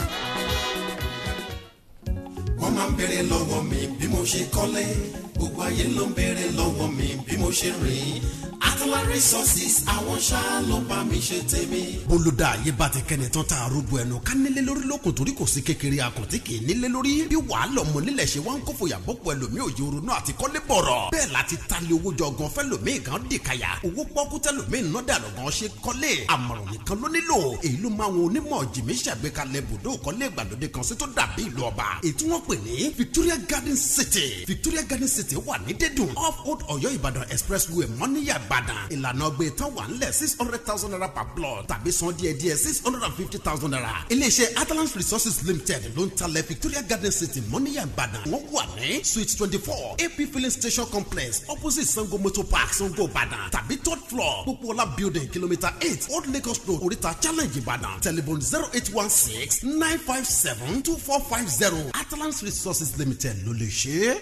wọ́n máa ń béèrè lọ́wọ́ mi bí mo ṣe kọ́lé gbogbo ayé ló ń béèrè lọ́wọ́ mi bí mo ṣe rìn Atala resources àwọn ṣáá ló bá mi ṣe tèmi. bólúdà ayé bá ti kẹ́ni tán tá a rúgbó ẹnu ká nílé lórí lókun torí kò sí kékeré akọ̀tí kì í nílé lórí bí wàhálà ọmọ nílẹ̀ ṣe wá ń kó fòyà bọ́pọ̀ ẹlòmíì òye ronú àti kọ́lé bọ̀rọ̀ bẹ́ẹ̀ láti talé owó jọ gan fẹ́lòmíì kan dì kàyà owó pọ́kú tẹ́lòmíì ná dànù gan ṣe kọ́lé àmọ̀ràn nìkan ló nílò èyí ló máa wọn onímọ̀ jìmí ṣàgbékalẹ̀ bùdó kọ́lé ìgbàlódé kan sí tó dàbí ìlú ọba èyí tí wọ́n pè ní Victoria Garden City Victoria Garden City wà ní dédùn off old Ọ̀yọ́ Ìbàdàn expressway mọ́níyà Ìbàdàn ìlànà ọgbẹ́ tán wà ńlẹ̀ six hundred thousand naira per plot tàbí san díẹ̀ díẹ̀ six hundred and fifty thousand naira iléeṣẹ́ Atalant Resources Limited ló ń talẹ̀ Victoria Garden City mọ́níyà Ìbàdàn wọ́n wà ní suite twenty four AP filling station complex opposite Sango Motor Park Sango Ìbàdàn tàbí third floor Pópóọlá building kilometre eight Old Lagos Road Oríta challenge Ìbàdàn telephone zero eight one six nine five seven two four five zero Atalant Resources Limited ló lè ṣe é.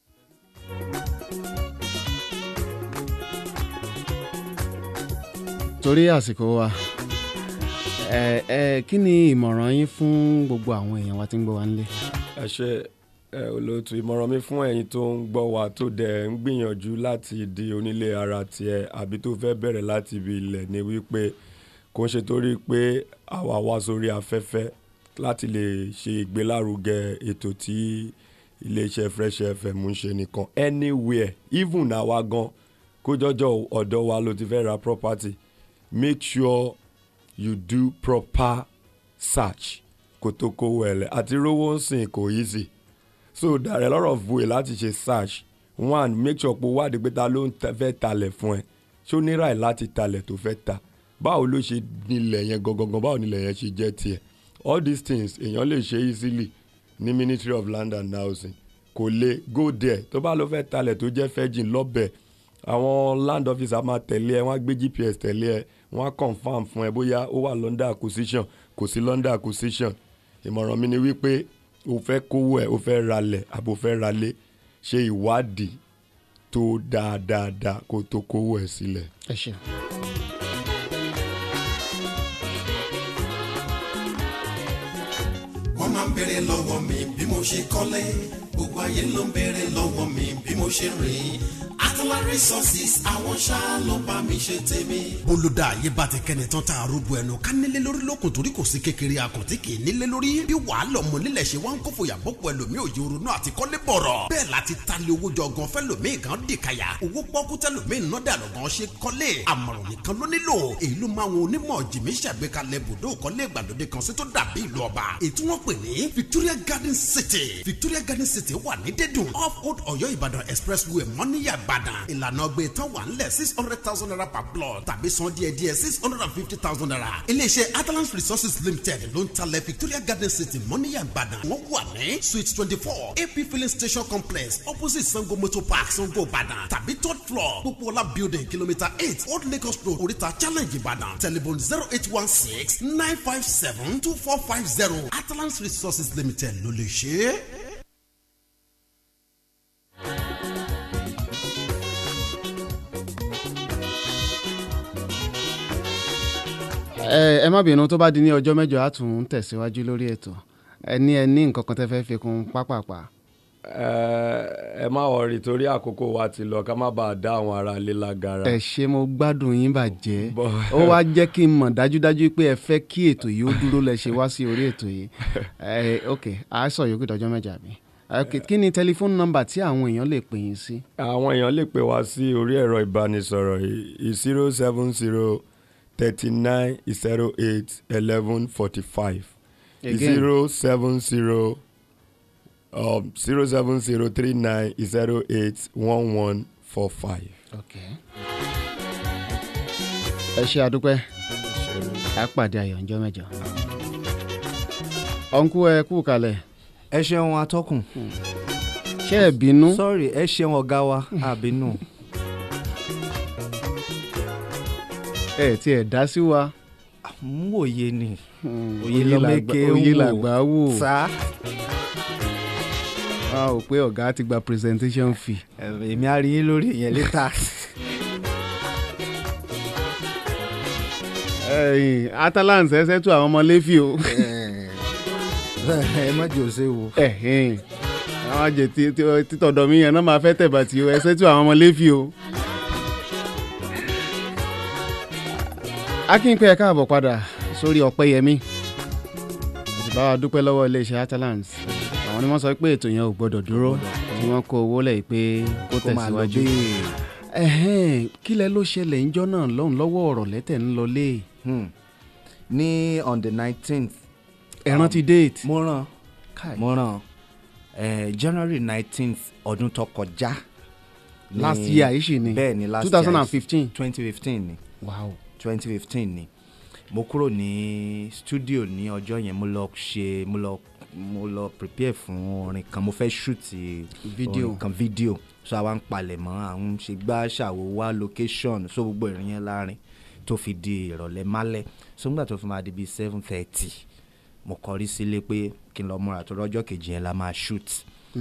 torí àsìkò wa ẹ ẹ kí ni ìmọ̀ràn yín fún gbogbo àwọn èèyàn wa tí ń gbọ́ wa nílé. ẹ ṣe ẹ olóòtú ìmọ̀ràn mi fún ẹ̀yin tó ń gbọ́ wa tó dẹ̀ ń gbìyànjú láti di onílé ara tiẹ̀ àbí tó fẹ́ bẹ̀rẹ̀ láti ibi ilẹ̀ ni wípé kò ń ṣe torí pé àwa wá sórí afẹ́fẹ́ láti lè ṣe ìgbélárugẹ ètò tí iléeṣẹ́ Fresh FM ń ṣe nìkan anywhere even àwa gan kó jọjọ ọ̀dọ̀ wa ló ti fẹ́ ra property make sure you do proper search kó tó kówó ẹ lẹ àti rówó ń sìn kò easy so there are a lot of way láti ṣe search one make sure pé wádìí pé ta ló ń tẹ- fẹ́ talẹ̀ fún ẹ ṣó ní ráì láti talẹ̀ tó fẹ́ ta báwo ló ṣe nílẹ̀ yẹn gangan báwo nílẹ̀ yẹn ṣe jẹ́ tiẹ̀ all these things èèyàn lè ṣe easily ní ministry of land and housing kò lè go there tó bá lọ fẹ́ talẹ̀ tó jẹ́ fẹ́jìn lọ́bẹ̀ àwọn land officer máa tẹ̀lé ẹ wọ́n á gbé gps tẹ̀lé ẹ wọ́n á confam fún ẹ bóyá ó wà london acquisition kò sí london acquisition ìmọ̀ràn mi ni wípé o fẹ́ kówó ẹ̀ o fẹ́ ralẹ̀ àbò fẹ́ ralé ṣe ìwádìí tó dáadáa kó tó kówó ẹ̀ sílẹ̀. ẹ ṣeun. wọ́n máa ń béèrè lọ́wọ́ mi bí mo ṣe kọ́lé gbogbo ayé ló ń béèrè lọ́wọ́ mi bí mo ṣe rìn Atala Resources àwọn ṣáá ló bá mi ṣe tèmi. bólúdà ayé bá ti kẹ́ni tán tá a rúgbó ẹnu ká nílé lórí lókun torí kò sí kékeré akọ̀tí kì í nílé lórí bí wàhálà ọmọ nílẹ̀ ṣe wá ń kó fòyà bọ́pọ̀ ẹlòmíì òye orunú àti kọ́lé bọ̀rọ̀ bẹ́ẹ̀ láti talé owó jọ gan fẹ́ lòmíì kan dìkàyà owó pọ́kú tẹ́ lòmíì ná dànù gan ṣe kọ́lé àmọ̀ràn nìkan ló nílò èyí ló máa wọn onímọ̀ jìmí ṣàgbékalẹ̀ bùdó kọ́lé ìgbàlódé kan sí tó dàbí ìlú ọba ètò wọn pè ní Victoria Garden City Victoria Garden City wà ní dédùn off Old Ọ̀yọ́ Ìbàdàn expressway mọ́níyà Ìbàdàn ìlànà ọgbẹ́ tán wà ńlẹ̀ six hundred thousand naira per plot tàbí san díẹ̀ díẹ̀ six hundred and fifty thousand naira iléeṣẹ́ Atalant Resources Limited ló ń talẹ̀ Victoria Garden City mọ́níyà Ìbàdàn wọ́n wà ní suite twenty four AP filling station complex opposite Sango Motor Park Sango Ìbàdàn tàbí third floor Pópóọlá building kilometre eight Old Lagos Road Oríta challenge Ìbàdàn telephone zero eight one six nine five seven two four five zero Atalant Resources Limited ló lè ṣe é. ẹ ẹ má bínú tó bá di ní ọjọ́ mẹ́jọ á tún tẹ̀síwájú lórí ètò ẹ ní ẹ ní nǹkan kan tẹ́ fẹ́ fi kún pápápá. ẹ ẹ má wọrí torí àkókò wa ti lọ ká má bàa dá àwọn ará ilé lágara. ẹ ṣe mo gbádùn yín bàjẹ́ Bọ́- ó wá jẹ́ kí n mọ̀ dájúdájú pé ẹ fẹ́ kí ètò yìí ó dúró lẹ ṣe wá sí orí ètò yìí ẹ ok a sọ yòókù dọjọ́ mẹ́jọ àbí ok kí ni tẹlifóònù nọ́mbà tí àwọn èèyàn lè pè yín sí. àwọn èèyàn lè pè wá sí orí ẹ̀rọ ìbánisọ̀rọ̀ yìí zero seven zero thirty nine zero eight eleven forty five Again. zero seven zero zero seven zero three nine zero eight one one four five. ok ẹ ṣe àdúpẹ́ a pàdé ayọ̀ ńjọ́ mẹ́jọ. ọ̀nkú ẹ kú kalẹ̀ ẹ ṣeun atọ́kùn ṣé ẹ bínú. sorry ẹ ṣeun ọ̀gá wa àbínú ẹ tí ẹ dá sí wa ń wòye ni òye lọ́mẹ́kẹ́ ń òye wò. làgbà wò sá a ò pé ọ̀gá ti gba presentation fee. èmi á rí yín lórí ìyẹn létà ẹ̀yin Atalant ẹsẹ̀ tún àwọn ọmọ lẹ́fì o. ẹ má jẹ́ òṣè wò. ẹ̀hìn àwọn àjẹ tí- tí- títọ̀dọ̀ mi yẹn náà máa fẹ́ tẹ̀bà tí o ẹsẹ̀ tún àwọn ọmọ lẹ́fì o. akínpẹ́ ẹ̀ káàbọ̀ padà sórí ọ̀pẹ́yẹmí sì bá wa dúpẹ́ lọ́wọ́ iléeṣẹ́ Atalant àwọn ni wọ́n sọ pé ètò yẹn ò gbọ́dọ̀ dúró tí wọ́n kó owó lẹ̀ pé kó kó máa lọ tẹ̀síwájú. bẹ́ẹ̀. ẹ̀hẹ́n kílẹ̀ ló ṣẹlẹ̀ ńjọ́ náà lọ́hùn lọ́wọ́ ọ̀rọ̀ lẹ́tẹ̀ ń lọlé Hmm. ní on the nineteenth ẹ rántí déètì. mo ràn Kai. mo ràn eh, January nineteenth ọdún tó kọjá. ní- last year yìí sì ni bẹ́ẹ̀ ni last two thousand year and fifteen. twenty fifteen ni wow twenty fifteen ni mo kúrò ní studio ní ọjọ́ yẹn mo lọ ṣe mo lọ mo lọ prepare fún orin kan mo fẹ́ shoot Video. orin kan video so àwa ń palẹ̀ mọ́ àwọn ṣe gbá ṣàwò wá location so gbogbo ìrìn yẹn láàrin tó fi di ìrọ̀lẹ́ málẹ̀ so nígbà tó fi máa di bíi seven thirty mo kọrí sílé pé kí n lọ múra tó rọ́jọ́ kejì yẹn la máa shoot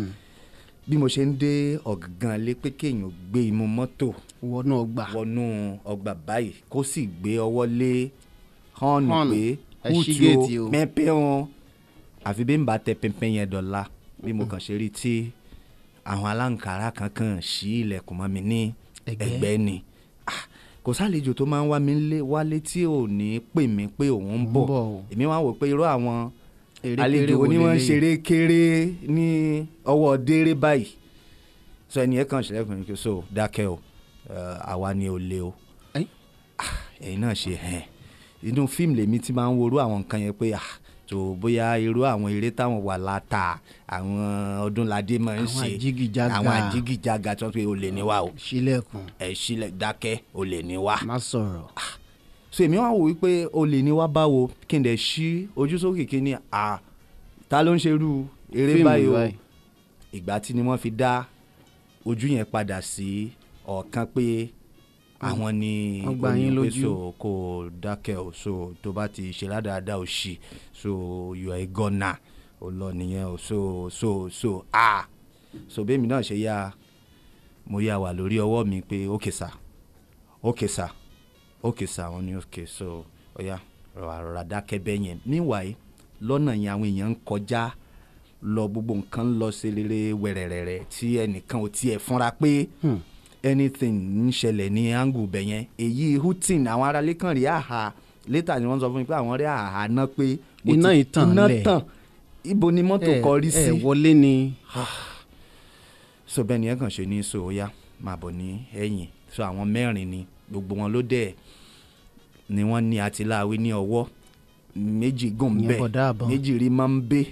bí mo ṣe ń dé ọ̀gángan lé pé kéèyàn gbé imú mọ́tò wọ́n náà gbà wọnú ọgbà báyìí kó sì gbé ọwọ́ lé họ́ọ̀nù Họ́ọ̀nù. pé Ẹ ṣí kúùtù géètì o. o pẹ́ńpẹ́ wọn àfi bí n bá tẹ pẹ́ńpẹ́ yẹn dọ̀la bí mo kàn ṣe rí tí àwọn aláǹkárá kankan ṣí ilẹ̀kùn mọ́ mi ní Ẹ̀gbẹ́. ẹ̀gbẹ́ ni Ah, kò sálejò tó máa ń wá mi lé wálé tí ò ní pè mí pé òun ń bọ̀ bọ̀ o. èmi wá wò pé irú àwọn Erékeré àlejò wo oníwọ̀n ń leléyìí? ṣeré kéré ní ọwọ́ déré báyìí so ẹni yẹn kàn ṣẹlẹ̀ fún mi kí so dákẹ́ o eh, àwa ni ò le o Ẹ́n? Ah, ẹ̀yin náà ṣe hẹ́n inú fíìmù lèmi ti máa ń worú àwọn nǹkan yẹn pé ah tó bóyá irú àwọn eré táwọn wà láta àwọn ọdúnladé máa ń Àwọn ṣe àjígìjàgà. àwọn àjígìjàgà tó ń pè olè ní wa o sílẹ̀kùn ẹ̀ sílẹ̀ dákẹ́ olè ní wa má sọ̀rọ̀ so èmi wá wò wípé olè ní wá báwo kí n dẹ̀ ṣí ojú sókè kí ni à ta ló ń ṣerú eré Fíìmù báyìí o báyìí. ìgbà tí ni wọ́n fi dá ojú yẹn padà sí ọ̀kan pé àwọn ni Wọ́n gbá yín olè pé lójú. so kò dákẹ́ o so tó bá ti ṣe ládàáda o ṣì so you are a gunner o lọ nìyẹn o so so so ah so bẹ́ẹ̀mi náà ṣe yá mo yá wà lórí ọwọ́ mi pé okay sir okay sir okay sir wọ́n ní okay so ọ̀ya rọra rọra dákẹ́ bẹ́ẹ̀ yẹn meanwhile lọ́nà yẹn àwọn èèyàn ń kọjá lọ gbogbo nǹkan ń lọ sí rere wẹ̀rẹ̀rẹ̀rẹ̀ tí ẹnìkan ò tiẹ̀ fúnra pé anything ń ṣẹlẹ̀ ní angle bẹ̀ yẹn èyí houghton àwọn aráalé kan rí àhà later ni wọ́n sọ fún mi pé àwọn rí àhà náà pé mo Iná ti- yìí tàn iná lẹ̀. tàn ibo ni mọ́tò kọrí sí ẹ wọlé ni so bẹ́ẹ̀ ni ẹ kàn ṣe ní so ó yá máa bọ̀ ní ẹ̀yìn so àwọn mẹ́rin ni gbogbo wọn ló dẹ̀ ni wọ́n ní àtìláwí ní ọwọ́ méjì gùn Ìyẹn bẹ́ẹ̀ bọ̀dá àbọ̀n. méjì rí máa ń bẹ́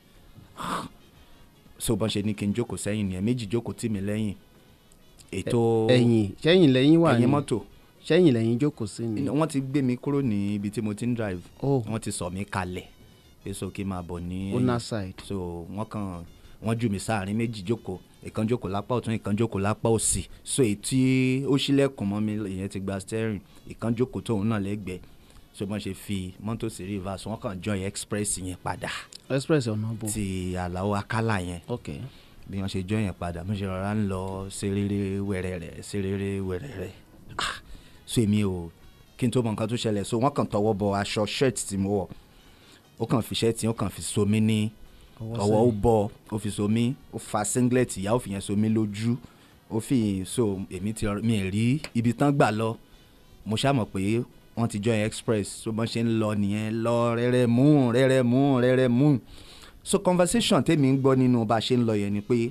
so bọ́n ṣe ní kí n jókòó sẹ́yìn nìyẹn méjì jókòó tì mí lẹ́yìn ètò ẹ̀yìn sẹ́yìn lẹ́yìn wà ní ẹ̀yìn mọ́tò sẹ́yìn lẹ́yìn jókòó sí ni. wọ́n ti gbé mi kúrò ní ibi tí mo ti ń drive Oh. wọ́n ti sọ mí kalẹ̀ pé so kí n máa bọ̀ ní owner ẹ̀yìn side. so wọ́n kàn wọ́n jù mí sáàrin méjì jókòó ìkan jókòó lápá ọ̀tún ìkan jókòó lápá òsì so èyí tí ó ṣílẹ̀kùn mọ́ mi ìyẹn ti gba steering ìkan jókòó tóun náà lẹ́gbẹ̀ẹ́ so bọ́n ṣe fi mọ́tò sí reverse wọ́n kàn join express yẹn padà express ọ̀nà bò. ti àlàó akálà yẹn ok bí wọ́n ṣe join yẹn padà mo ṣe rọra ń lọ serere wẹ̀rẹ̀rẹ̀ serere wẹ̀rẹ̀rẹ̀ ah so èmi ò kí n tó mọ nǹkan tó ṣẹlẹ̀ so wọ́n kàn tọwọ́ bọ aṣọ shirt tí mo wọ̀ ó kàn fi shirt yẹn ó kàn fi so mí ní Ọwọ́ ọwọ́ ó sẹ́yìn. bọ̀ ó fi so mí ó fa singlet ìyá ó fi yẹn so mí lójú ó fi so èmi ti rọ- mi ì rí ibi tán gbà lọ mo ṣáà mọ̀ pé wọ́n ti join express so bọ́n ṣe ń lọ nìyẹn lọ rẹ́rẹ́ mú rẹ́rẹ́ mú rẹ́rẹ́ mú so conversation tèmi ń gbọ́ nínú bá a ṣe ń lọ yẹn ni pé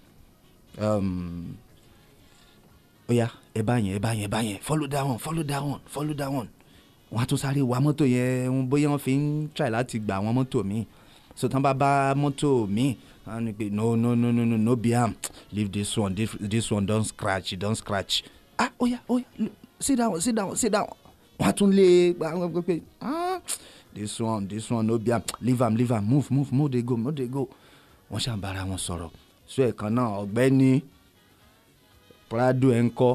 um, ó yá ẹ bá yẹn ẹ bá yẹn ẹ bá yẹn follow that one follow that one follow that one wọ́n á tún sáré wa mọ́tò yẹn ń- bóyá wọ́n fi ń try láti gba àwọn mọ́tò míì so tán bá bá mọ́tò míì wọ́n á ní pé no no no no no no be am leave this one this, this one don scratch don scratch ah ó yá ó yá l- sit down sit down sit down wọ́n á tún lé gba àwọn pé pé ah this one this one no be am leave am leave am move move move dey go move dey go wọ́n ṣàǹbára wọn sọ̀rọ̀ so ẹ̀kan náà ọ̀gbẹ́ni prado ẹ̀ ń kọ́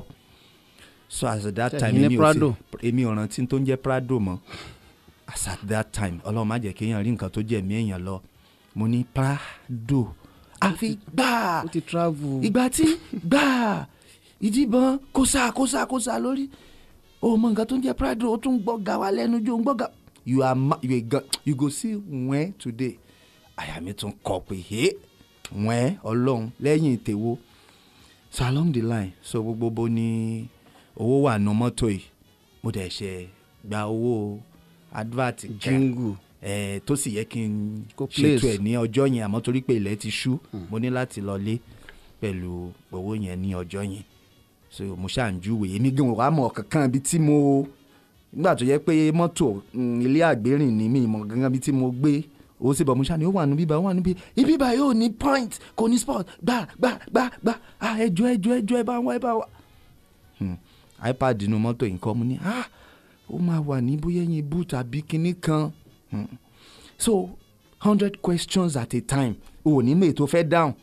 so as at that Ṣé time ẹ̀yin ní èmi ò Prado? sí èmi ò rántí tó ń jẹ́ prado mọ́ as at that time ọlọ́run má jẹ́ kéèyàn rí nǹkan tó jẹ́ ẹ̀mí èèyàn lọ mo ní prado àfi gbáà ó ti travel. ìgbà tí gbáà ìdìbọn kóṣà kóṣà kóṣà lórí o mọ nǹkan tó ń jẹ́ prado o tún gbọ́ ga wa lẹ́nu jó ń gbọ́ ga you are ma you, are, you go see wẹ́n today àyà mi tún kọ pé hé wẹ́n ọlọ́run lẹ́yìn tèwo so along the line so gbogbo bó ní owó wà nù mọ́tò yìí mo dẹ̀ ṣe gba owó advert kan jingle. ẹ tó sì yẹ kí n Kó ṣètò place. ẹ ní ọjọ́ yẹn àmọ́ torí pé ilẹ̀ ti ṣú mo ní láti lọlé pẹ̀lú owó yẹn ní ọjọ́ yẹn so mo ṣáà ń júwèé èmi gan wàá mọ̀ kankan bí tí mo nígbà tó yẹ pé mọ́tò mm, ilé àgbérìn ní mi mọ̀ gangan bí tí mo gbé owó sí bọ̀ mo ṣáà ní ó wà níbí bá ó wà níbí ibi bá yóò ní point kò ní spot gbà gbà gbà gbà ah ẹjọ́ ẹjọ́ ẹjọ́ ẹ bá wá ẹ bá wá hmm, ipad inú mọ́tò yìí kọ́ mo ní ah ó máa wà ní bóyá ẹ̀yìn boot àbí kinní kan hmm. so hundred questions at a time o ò ní mèé tó fẹ́ dáhùn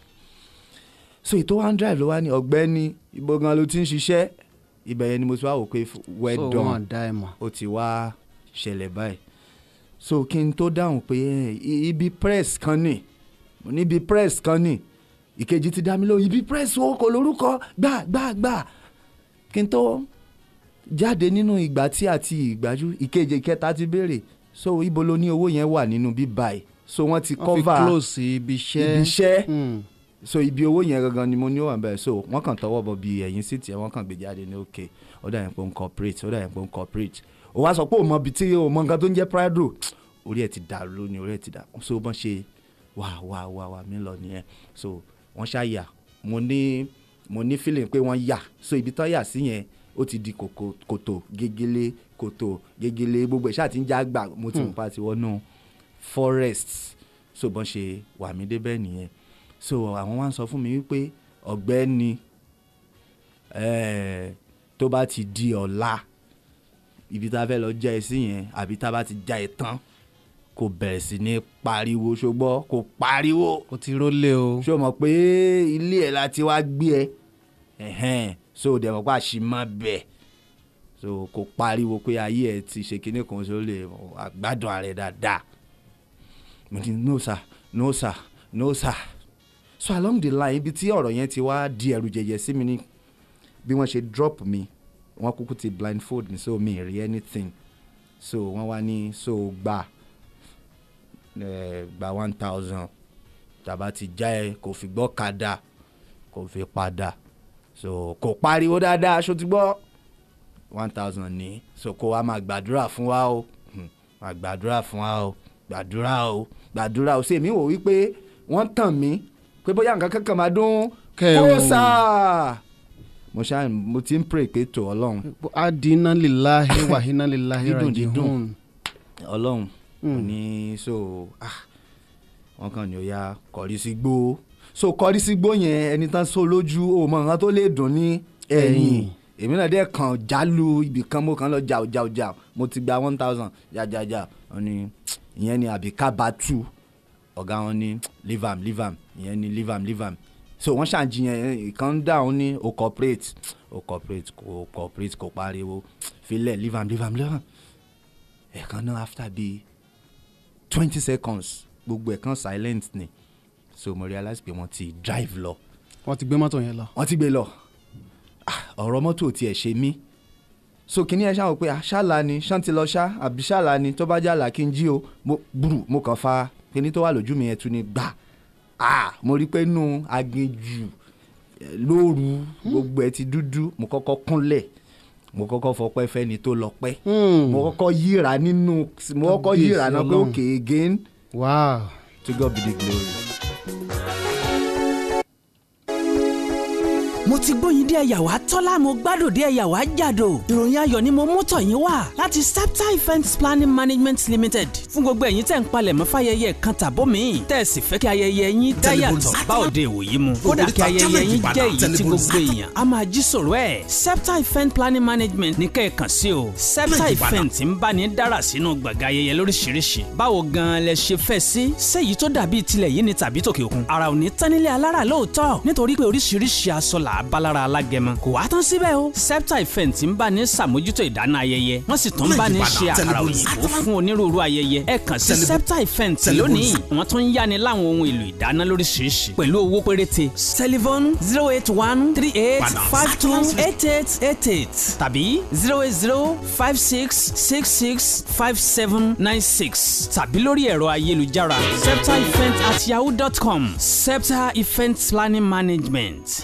so ètò one drive ló wá ní ọ̀gbẹ́ni ibo gan ló ti ń ṣiṣẹ́ ibẹ̀ yẹn ni mo ti wá wò pé well so done wọn dá ẹ mọ̀. ó ti wá ṣẹlẹ̀ báyìí so kí n tó dáhùn pé ẹ, i- ibi press kan ní mo ní ibi press kan ní ìkejì ti dá mi lóhùn ibi press wo kò lórúkọ gbà gbà gbà kí n tó jáde nínú ìgbà tí àti ìgbájú ìkejì ìkẹta ti béèrè so ibo ló ní owó yẹn wà nínú bíbá ẹ so wọ́n ti wọ́n fi cover close ibi iṣẹ́. ibi iṣẹ́ Hmm. so ibi owó yẹn gangan ni mo ní ó wà bẹ́ẹ̀ so wọ́n kàn tọwọ́ bọ̀ bí ẹ̀yìn sí tiẹ̀ wọ́n kàn gbé jáde ní òkè ó dà yẹn pé ó ń corporate ó dà yẹn pé ó ń corporate ó wá sọ pé ó mọ ibi tí ó mọ nǹkan tó ń jẹ́ prado orí ẹ̀ ti dàrú lónìí orí ẹ̀ ti dàrú so bọ́n ṣe wà wà wà wà mí lọ nìyẹn so wọ́n ṣàyà mo ní mo ní feeling pé wọ́n yà so ibi tán yà sí yẹn ó ti di kòkò kòtò gegele kòtò gegele gbogbo ẹ̀ ṣáà ti ń já gbà mo ti mọ̀ pa ti wọnú forest so bọ́n ṣe wà mí débẹ̀ nìyẹn so àwọn wá ń sọ fún mi wípé ọ̀gbẹ́ni eh, tó bá ti di ọ̀la ibi tá a fẹ́ lọ já ẹ sí yẹn àbí tá a bá ti já ẹ tán kò bẹ̀rẹ̀ sí ní pariwo ṣùgbọ́n kò pariwo ó ti rólé o. ṣó mọ̀ pé ilé ẹ̀ la ti wá gbé ẹ ẹ̀hẹ́n so dẹ̀ mọ̀ pé àṣìmọ́ bẹ̀ so kò pariwo pé ayé ẹ ti ṣe kinní kan ṣó lè àgbádùn ààrẹ dáadáa mo ní no sir no sir no sir so along the line ibi tí ọ̀rọ̀ yẹn ti wá di ẹ̀rù jẹ̀jẹ̀ sí mi ni bí wọ́n ṣe drop mi wọ́n kúkú ti blindfold mi so mi ì rí anything so wọ́n wá ní so gbà eh, gba one thousand tàbá ti já ẹ kò fi gbọ́ kadà kò fi padà so kò pariwo dáadáa aṣọ ti gbọ́ one thousand ní so kó wa máa gbàdúrà fún wa o Hmm, máa gbàdúrà fún wa o gbàdúrà o gbàdúrà o ṣé èmi wò wípé wọ́n tàn mí pé bóyá nǹkan kankan máa dún Kẹ́ ẹ kó wò. sáà mo ṣáà mo ti ń pray pé tó ọlọ́run adina lillahi wa inna lillahi Dídùn, dídùn. rajiun. ọlọ́run ò ní so ah wọn kàn ní ó yá kọrí sí gbó so kọrí sí gbó yẹn ẹni tán so lójú o mọ nǹkan tó lè dùn ní ẹ̀yìn Ẹ̀yìn. èmi náà dẹ́ kàn jálù ibì kan mo kàn lọ jà jà jà mo ti gba one thousand jàjàjà wọn ni ìyẹn ni àbí kábàtú ọ̀gá wọn ní leave am leave am ìyẹn ni leave am leave am so wọ́n ṣàǹjiyàn ìkan dáhùn ní o corporate o corporate kò corporate kò pariwo filẹ̀ leave am leave am leave am ẹ̀kan náà after bíi twenty seconds gbogbo ẹ̀kan silent ni so mo realize pé wọ́n ti drive lọ wọ́n ti gbé mọ́tò yẹn lọ. wọ́n ti gbé lọ Ah, ọ̀rọ̀ mọ́tò ò tiẹ̀ ṣe mí so kìíní ẹ ṣáà wò pé ah, ṣáàlà ni ṣáà ti lọ ṣá àbí ṣáàlà ni tó bá jà là kí n jí o mo gbùrù mo kàn fa kíní tó wà lójú mi yẹn tún ni gbà ah mo rí pé nù aginjù eh, lóru gbogbo ẹ ti dúdú mo kọ́kọ́ kúnlẹ̀ mo kọ́kọ́ fọpẹ́ fẹ́ni tó lọ pẹ́ Hmm. mo kọ́kọ́ yíra nínú mo kọ́kọ́ Kábíyèsí yíra náà pé Ọlọ́run. okay again wow. to God be the glory. mo ti gbóyin dé ẹ̀yà wá tọ́lá mo gbádùn dé ẹ̀yà wá jàdò ìròyìn ayọ̀ ni mo mú tọ̀ yín wá láti septa events planning management limited fún gbogbo ẹ̀yin tẹ̀ ń palẹ̀ mọ́ fáyẹyẹ kan tàbó mi tẹ̀ sì fẹ́ kí ayẹyẹ yín dáyàtọ̀ bá òde ìwòyí mu kódà kí ayẹyẹ yín jẹ́ èyí tí gbogbo èèyàn a máa jí sọ̀rọ̀ ẹ̀ septa event planning management ní kẹ́ẹ̀kan sí o septa event ń bá ní dára sínú gbọ̀ngàn ayẹyẹ lóríṣiríṣi báwo gan-an lẹ ṣe fẹ́ sí séyìí tó dàbí tilẹ̀ yìí ni tàbí tòkè òkun ara ò ní tán nílé alára lóòótọ́ nítorí pé oríṣiríṣi aṣọ là á bá lára alágẹmọ kò wá tán síbẹ̀ o septa event ń bá ní sàmójútó ìdáná ayẹyẹ wọ́n sì tún bá ní ṣe àkàrà òyìnbó fún onírúurú ayẹyẹ ẹ kàn sí septa event lónìí wọ́n tún ń yáni láwọn ohun èlò ìdáná lóríṣiríṣi pẹ̀lú owó péréte telephone zero eight one three eight five two eight eight eight eight tàbí zero eight zero five six six six five seven nine six tàbí lórí ẹ̀rọ ayélujára septa event at yahoo dot com septa event planning management.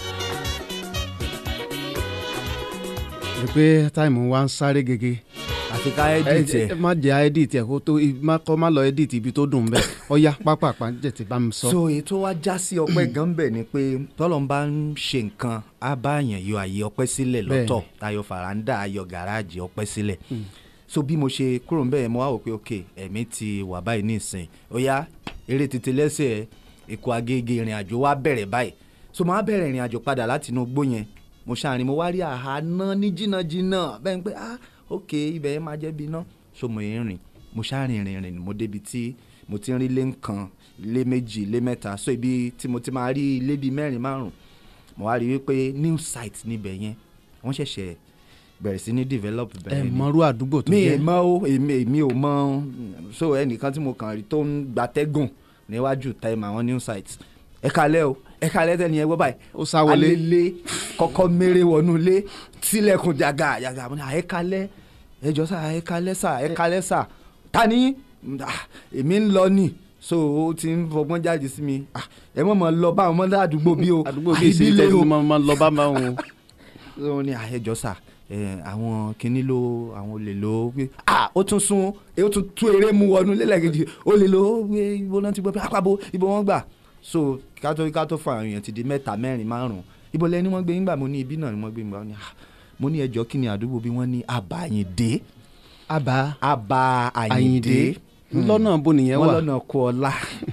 rí i pé táìmù wa ń sáré gègé. àfi ká edit ẹ ẹ má jẹ́ edit ẹ̀ kó tó má kọ́ má lọ edit ibi tó dùn bẹ́ẹ̀ ọ̀ya pápápá jẹ̀ ti bá mi sọ. so èyí tó wá já sí ọpẹ́ gan bẹ̀ ni pé tọ́lọ́n bá ń ṣe nǹkan á bá yàn yọ àyè ọpẹ́ sílẹ̀ lọ́tọ̀ ayọ̀ fàràǹdà ayọ̀ gàràjì ọpẹ́ sílẹ̀ so bí mo ṣe kúrò ń bẹ̀ mo wá wò pé ok ẹ̀mí ti wà báyìí nísìn ó yá eré tètè lẹ́sẹ̀ èkó agége ìrìn àjò wa bẹ̀rẹ̀ báyìí so mo á bẹ̀rẹ̀ ìrìn àjò padà láti inú igbó yẹn mo ṣàrin mo wá rí àhánà ní jìnnàjìnnà bẹ́ẹ̀ ni pé ah ok ibẹ̀ yẹn máa jẹ́ bí iná so mo yẹn rìn mo ṣàrin rìn rìn mo débi tí mo ti ń rí ilé nǹkan ilé méjì ilé mẹ́ta so ibi tí mo ti máa rí ilé bíi mẹ́rin márùn mo wá rí wípé new site níbẹ̀ yẹn wọ́n ṣẹ̀ṣẹ̀ bẹ̀rẹ̀ sí ní develop ẹ bẹ̀rẹ̀ ni mọrú àdúgbò tó mi ì jẹ́ mọ o èmi èmi ò mọ so ẹnìkan tí mo kàn rí tó ń gbatẹ́gùn níwájú time àwọn new sites ẹ kalẹ́ o ẹ kalẹ́ tẹ́ni ẹ gbọ́ báyìí Ó sá wọlé. alẹ́lẹ́ kọ́kọ́ mèrè wọnú ilé tilẹ̀kùn jàgà jàgà mo ní à ẹ kalẹ́ ẹ jọ sà ẹ kalẹ́ sà ẹ kalẹ́ sà ta ni Ah, èmi ń lọ ni so ó ti ń fọgbọ́n jáde sí mi Ah, ẹ mọ̀ mọ̀ lọ bá àwọn ọmọdé àdúgbò bí o àdúgbò bíi sí ìbílẹ̀ tẹ́sí o máa máa lọ bá máa wọn. ó ní àyẹjọ sà ẹ àwọn kinní ló àwọn olè ló pé ah ó tún sún ó tún tú eré mu wọnú lẹ́lẹ́kejì olè ló wé ibo náà ti gbọ́ pé àpapọ̀ ibo wọ́n gbà so kátó kátó fún àwọn èèyàn ti di mẹ́ta mẹ́rin márùn ibo lẹ́ni wọ́n gbé yín gbà mo ní ibi náà ni wọ́n gbé yín gbà mo ní ah mo ní ẹjọ́ kí ni àdúgbò bí wọ́n ní àbàyìndé àbá àbà àyìndé àyìndé lọ́nà bó nìyẹn wọ́n wà. lọ́nà kú ọlá.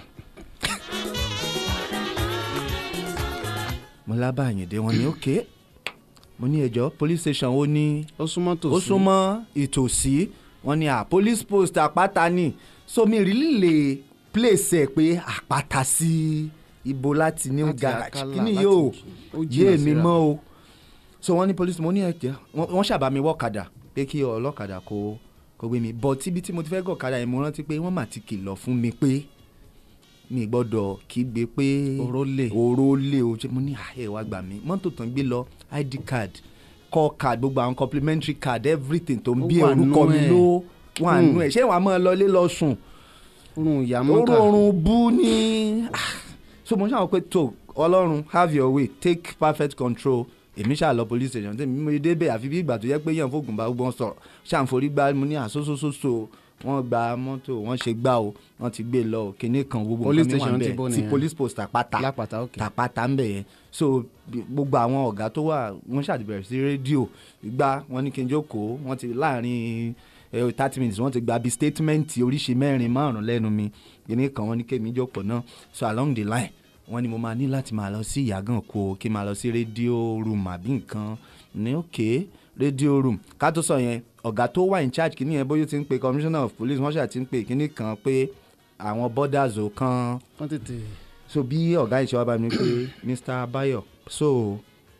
mo lábà àyìndé wọn ní òkè mo ní ẹjọ́ police station ó ní ó súnmọ́ tòsí. ó súnmọ́ ìtòsí wọn ni à police post àpáta ni so mi really lè place ẹ̀ pé àpáta sí ibo láti new Láti garage Akala, kí ni láti yóò ó jìnnà yé mi síra. mọ́ o so wọ́n ní police mo ní ẹ̀jẹ̀ wọ́n ṣàbá mi wọ́kadà pé kí ọlọ́kadà kó kó gbé mi but ibi tí mo ti fẹ́ gọ̀kadà yẹn mo rántí pé wọ́n mà ti kìlọ̀ fún mi pé mi gbọ́dọ̀ kígbe pé Oró lè. oró lè o ṣe mo ní àyè wa gbà mí mọ́tò tán gbé lọ id card call card gbogbo àwọn complimentary card everything tó ń Ó bí wà orúkọ nú mi ẹ̀. ló wà Hmm. nú ẹ̀ ṣé wàá máa lọlé lọ sùn orun ìyá oró mọ́kà. oorun bú ní ah, so mo ṣàwọn pé tó ọlọ́run have your way take perfect control èmi ṣáà lọ police station tèmi mo débẹ̀ àfi bí ìgbà tó yẹ pé yẹn fògùn bá gbọ́n sọ̀rọ̀ ṣàǹforí gbá mo ní àsósósóso wọ́n gba mọ́tò wọ́n ṣe gbá o wọ́n ti gbé lọ kinní kan gbogbo Police nǹkan mi wà station ti ńbẹ̀. bó ti nìyẹn? police post àpáta lápàtà òkè. tàpátá ń bẹ̀ yẹn so bí- gbogbo àwọn ọ̀gá tó wà wọ́n ṣàtìbẹ̀rẹ̀ sí rédíò gbá wọ́n ní kí n jókòó wọ́n ti láàrin thirty minutes wọ́n ti gba bí statement oríṣi mẹ́rin márùn lẹ́nu mi kíní kan wọ́n ní kémi jókòó náà so along the line wọ́n ní mo máa ní láti máa lọ sí ìyàgàn kó kí n máa lọ sí rédíò room àbí nǹkan ní òkè rédíò room ká tó sọ yẹn ọ̀gá tó wà in charge kíní yẹn bóyá ó ti ń pe commissioner of police wọ́n ṣáà ti ń pe kíní kan pé àwọn borders ò kan wọ́n tètè so bí ọ̀gá ìṣe wa bá mi pé mr bayo so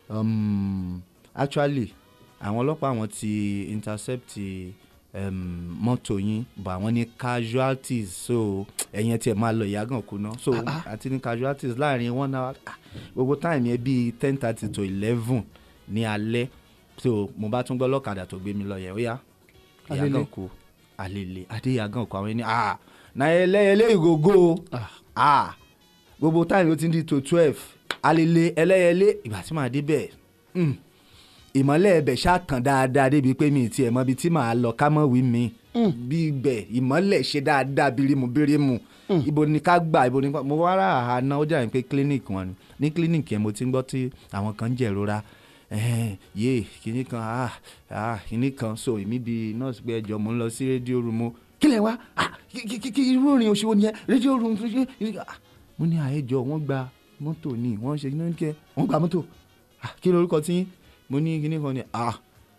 um, actually àwọn ọlọ́pàá àwọn ti intercept um, mọ́tò yín but àwọn ní casualties so ẹ̀yin ẹ̀ tiẹ̀ máa lọ ìyàgàn kú ná so àti ní casualties láàrin one hour ah, gbogbo time yẹn bíi ten thirty to eleven ní alẹ́ so mo bá tún gbọ́ lọ́kadà tó gbé mi lọ yẹn ó yá Alele. ìyàgàn kú àlèlè adéyàgàn kú àwọn ẹni ah náà ẹlẹ́yẹlé ìgògó ah gbogbo time ó ti ń di to twelve alele ẹlẹ́yẹlé ìgbà tí màá débẹ̀ mm, ìmọ̀lẹ̀ ẹbẹ̀ ṣàtàn dáadáa débi pé mi ì tiẹ̀ mọ ibi tí màá lọ ká mọ̀ wí mi bí ibẹ̀ ìmọ̀lẹ̀ ṣe dáadáa birimu birimu ibo ni ká gbà ibo ni ká mo wá rà àná ó jà ní pé clinic wọn ni ní clinic yẹn mo ti ń gbọ́ tí àwọn kan ń jẹ̀rora ẹ̀hẹ́n, yé kinní kan ah ah kinní kan so èmi bíi nurse pé ẹjọ́ mo ń lọ sí rédíò room o kí lẹ̀ wá ah kí kí kí irú ìrìn òṣèwò nìyẹn rédíò room ah mo ní àyẹjọ wọ́n gba mọ́tò ní wọ́n ṣe ní kẹ wọ́n gba mọ́tò ah kí lorúkọ tí mo ní kíní kan ní ah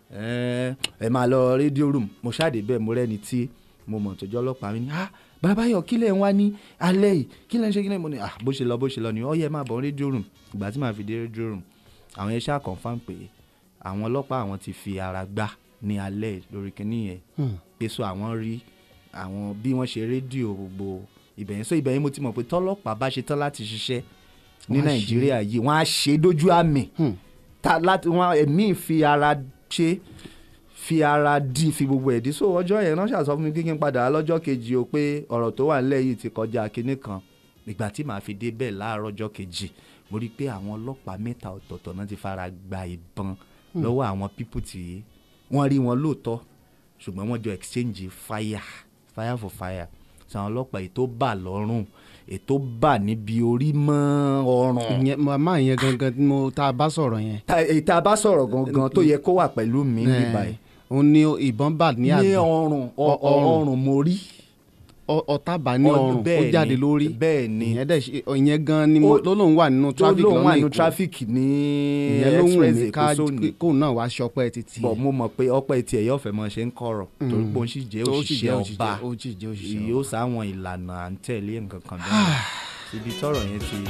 ẹ ẹ máa lọ rédíò room mo ṣáàdé bẹ́ẹ̀ mo rẹ́ni tí mo mọ̀ tọ́jú ọlọ́pàá mi ní ah bàbáyọ̀ kí lẹ̀ ń wá ní alẹ́ yìí kí lẹ̀ ń ṣe kí lẹ̀ mo ní ah bó ṣe lọ bó ṣe lọ ni ó yẹ máa bọ̀ rédíò room ìgbà tí màá fi dé rédíò room àwọn yẹn ṣáà confam pé àwọn ọlọ́pàá àwọn ti fi ara gbá ní alẹ́ lórí kíní yẹn pé so àwọn rí àwọn bí wọ́n ṣe rédíò gbogbo ibẹ̀ yẹn so ibẹ̀ yẹn mo ti mọ̀ pé tọ́lọ́pàá bá ṣe tán láti ṣiṣẹ́ ní Wọ́n á ṣe. nàìjíríà yìí wọ́n á ṣe dójú àmì ta láti wọ́n ẹ̀mí fi ara ṣe fi ara dì fi gbogbo ẹ̀dí so ọjọ́ yẹn náà ṣàṣọ fún mi kí n padà wá lọ́jọ́ kejì o pé ọ̀rọ̀ tó wà nílẹ̀ yìí ti kọjá kinní kan ìgbà tí màá fi dé bẹ́ẹ̀ láàárọ̀ ọjọ́ kejì mo rí i pé àwọn ọlọ́pàá mẹ́ta ọ̀tọ̀ọ̀tọ̀ náà ti fara gba ìbọn lọ́wọ́ àwọn pípù tí wọ́n rí wọn lóòótọ́ ṣùgbọ́n wọ́n jọ exchange fire fire for fire sàwọn ọlọ́pàá ètò bà lọ́rùn ètò bà níbi orí mọ́ ọrùn ìyẹn màmá yẹn gangan tí mo tá a bá sọ̀rọ̀ yẹn Ta- èyí tá a bá sọ̀rọ̀ gangan tó yẹ kó wà pẹ̀lú mi ní Eh, báyìí òun ni ìbọn bà ní ní àgbọ̀n ọrùn ọ- Ọ- ọrùn. ọrùn mo rí ọ- ọ̀tá bà ní Ọ- ọrùn ó bẹ́ẹ̀ jáde ni, lórí bẹ́ẹ̀ ni. ìyẹn dẹ̀ ṣe ìyẹn gan ni mo Ó- ló lóun wà nínú tó traffic lóun wà lọ́nà nínú Èkó traffic ní ìyẹn ló wù express mí ká èkó sóni kóun náà wá ṣọpẹ́ títí bọ̀ mo mọ̀ pé ọpẹ́ tiẹ̀ yóò fẹ́ mọ ṣe ń kọ̀rọ̀ torí pé ó sì jẹ́ tó sì òṣìṣẹ́ jẹ́ ọba ó sì jẹ́ òṣìṣẹ́ yóò sáwọn ìlànà à ń tẹ̀lé nǹkan kan bẹ́ẹ̀ síbi tọ́rọ̀ yẹn ti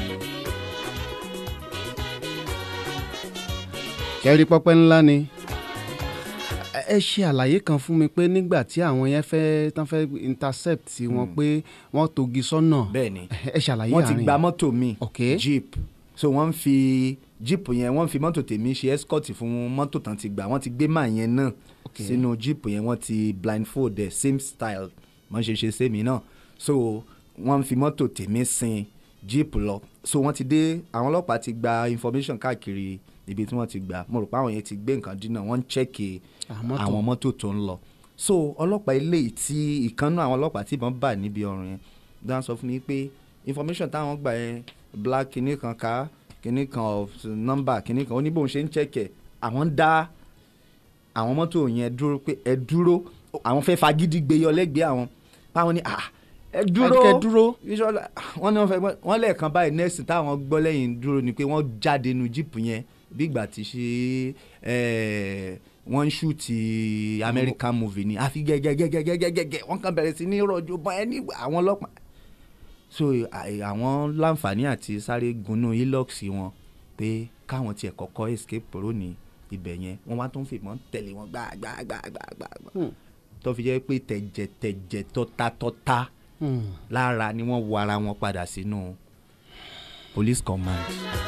kẹ́rí pọ́pẹ́ ńlá ni ẹ ẹ ṣe àlàyé kan fún mi pé nígbà tí àwọn yẹn fẹ́ tán fẹ́ intercept wọn pé wọ́n togi sọ́nà bẹ́ẹ̀ ni ẹ ṣàlàyé wọ́n ti àárín gba yẹn. mọ́tò mi Ok. jeep so wọ́n ń fi jeep yẹn wọ́n ń fi mọ́tò tèmi ṣe escort fún mọ́tò tán ti gbà wọ́n ti gbé máa yẹn náà Ok. sínú jeep yẹn wọ́n ti blindfold ẹ̀ same style wọ́n ṣe ṣe sẹ́mi náà so wọ́n ń fi mọ́tò tèmi sin jeep lọ so wọ́n ti dé àwọn ọlọ́pàá ti gba information káàkiri ibi tí wọ́n ti gbà mo rò pé àwọn yẹn ti gbé nǹkan dínà wọ́n ń chẹ́kì Àwọn mọ́tò. àwọn mọ́tò tó ń lọ so ọlọ́pàá eléyìí tí ìkànnú àwọn ọlọ́pàá tí ìbọn bà níbi ọrùn yẹn dáhùn sọ fún mi pé information táwọn gbà yẹn black kinní kan ká kinní kan of number kinní kan ó ní bóun ṣe ń chẹ́kẹ̀ àwọn ń dá àwọn mọ́tò yẹn dúró pé ẹ dúró àwọn fẹ́ fagídí gbé yọ lẹ́gbẹ̀ẹ́ àwọn báwọn ní ah ẹ dúró Ẹ kẹ́ dúró. Bísọ́lá, wọ́n ní wọ́n fẹ́ gbọ́- wọ́n lẹ́ẹ̀kan báyìí nẹ́ẹ̀sì táwọn gbọ́ lẹ́yìn dúró ni pé wọ́n jáde nu jíìpù yẹn bí ìgbà tí ṣe ẹ̀, wọ́n ń ṣúùtì American movie ni àfi gẹ́gẹ́gẹ́gẹ́gẹ́gẹ́ wọ́n kàn bẹ̀rẹ̀ sí ní rọ̀jò bọ́ ẹ ní àwọn ọlọ́pàá so à- àwọn láǹfààní àti sáré gunú hilux wọn pé káwọn tiẹ̀ kọ́kọ́ escape kúrò ní ibẹ̀ yẹn wọ́n wá tó ń fìbọn tẹ̀lé wọn gbàgbàgbàgbà tó fi jẹ́ pé tẹ̀jẹ̀tẹ̀jẹ̀ tọ́tatọ́ta Hmm. lára ni wọ́n wọ ara wọn padà sínú police command.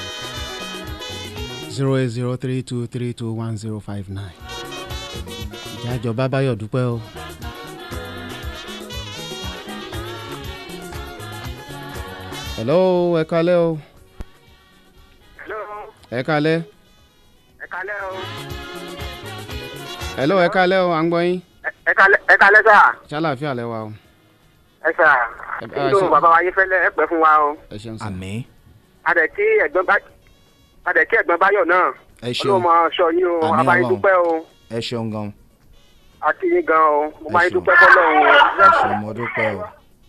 zero eight zero three two three two one zero five nine. ìjájọ bábáyọ̀ dúpẹ́ o. hello ẹ kalẹ́ o Hello, ẹ kalẹ́ ẹ kalẹ́ o. hello ẹ kalẹ́ o à ń gbọ́ yín Ẹ- Ẹ kalẹ́ ẹ kalẹ́ sà. ṣàlàáfíà lẹ wa o Ẹ sà. Ẹ- Kí ẹ ló ṣe- ń bàbá wa yín fẹ́lẹ́ ẹ pẹ́ fún wa o. ẹ ṣeun sá àmì Adẹ̀ kí ẹ̀gbọ́n bá Adẹ̀ kí ẹ̀gbọ́n Báyọ̀ náà. ẹ ṣeun Ọlọ́run máa ṣọ́ yín o. Àmín Abáyín Ọlọ́run. dúpẹ́ o. ẹ ṣeun gan Àti yín gan o. Mo Ẹ máa yín ṣeun. dúpẹ́ fọ́lọ́run o. ẹ ṣeun mo dúpẹ́ o.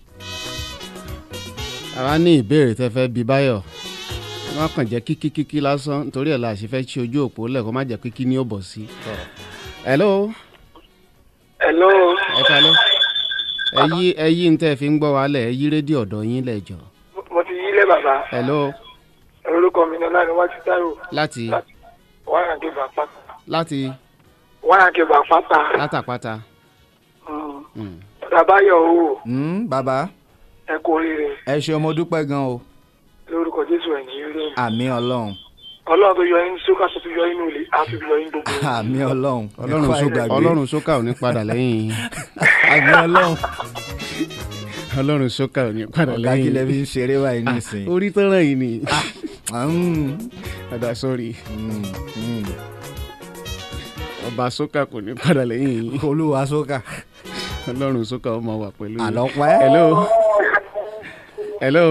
àwa ní ìbéèrè tẹ fẹ́ bí báyọ̀ ẹ má kàn jẹ́ kíkíkíkí lásán nítorí ẹ̀ la ṣe fẹ́ ṣí ojú òpó lẹ̀ kó má jẹ́ kíkí ní ó bọ̀ sí. hello Hello. ẹ kalẹ́ ẹ yí ẹ yí ní tẹ́ ẹ fi ń gbọ́ wa lẹ̀ ẹ yí rédíò ọ̀dọ̀ yín lẹ̀ jọ. Mo ti yílé bàbá. hello Orúkọ mi ni Ọláníwájú Táíwò. láti Wáyà Gébà Pátá. láti Wáyà Gébà Pátá. látàpátá. Mm. Bàbáyọ̀ o. Hmm, bàbá Ẹ kú oríire. ẹ ṣeun mo dúpẹ́ gan o Lórúkọ Jésù ẹ̀ ní ilé. àmì ọlọ́run Ọlọ́run tó yọ yín sókà tó yọ yín nulẹ̀ á fi yọ yín gbogbo. àmì ọlọ́run ọlọ́run Ẹ̀kọ́ sókà àìgbàgbé. ọlọ́run sókà ò ní padà lẹ́yìn yín àmì ọlọ́run ọlọ́run sókà ò ní padà ọ̀gá kí lẹ́yìn lẹ fi yín ń ṣeré báyìí nísìnyí. orí tó ràn yín ni Hmm, padà sórí hmm, hmm. ọba sókà kò ní padà lẹ́yìn yín olúwa sókà ọlọ́run sókà ó máa wà pẹ̀lú yín. àlọ́pẹ́. hello hello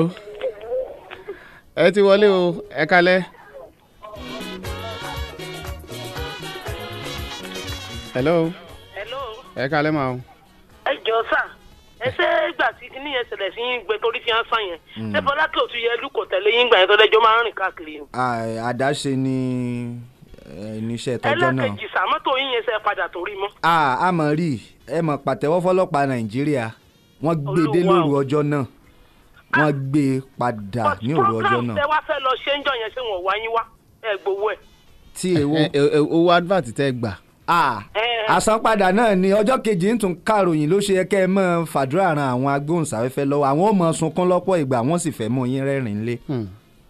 ẹ ti wọlé o ẹ kalẹ́. hello hello ẹ kalẹ́ máa o. ẹ jọ sà ẹ ṣe ìgbà tí kíní yẹn ṣẹlẹ̀ sí yín gbẹ torí fi hàn sàn yẹn ṣé fọlákẹ́ òtún yẹ lùkọ̀ tẹ̀lé yín gbà yẹn tó lẹ́jọ́ máa ń rìn káàkiri ni. Ah, àdáṣe ni eh, níṣẹ́ tọjọ́ náà. ẹlẹ́kejì sàmọ́tò yín yẹn ṣe padà torí mọ́. Ah, a mọ̀ rí ẹ mọ̀ pàtẹ́wọ́ fọlọ́pàá nàìjíríà wọ́n gbé dé Olúwa o. lóru ọjọ́ náà wọ́n gbé e padà ní òru ọjọ́ program tẹ náà wá fẹ́ lọ ṣé ń jọ yẹn ṣé wọ́n wá yín wá ẹ gbowó ẹ̀. tí èwo. ẹ ẹ ẹ, owó advert tẹ gbà. Ah, Eh. àsanpadà náà ni ọjọ́ kejì ń tún kàròyìn ló ṣe yẹ kẹ́ ẹ mọ́ fàdúrà ran àwọn agbóhùnsáfẹ́fẹ́ lọ́wọ́ àwọn ò mọ̀ sunkún lọ́pọ̀ ìgbà wọ́n sì fẹ́ mú yín rẹ́rìn-ín lé. Hmm.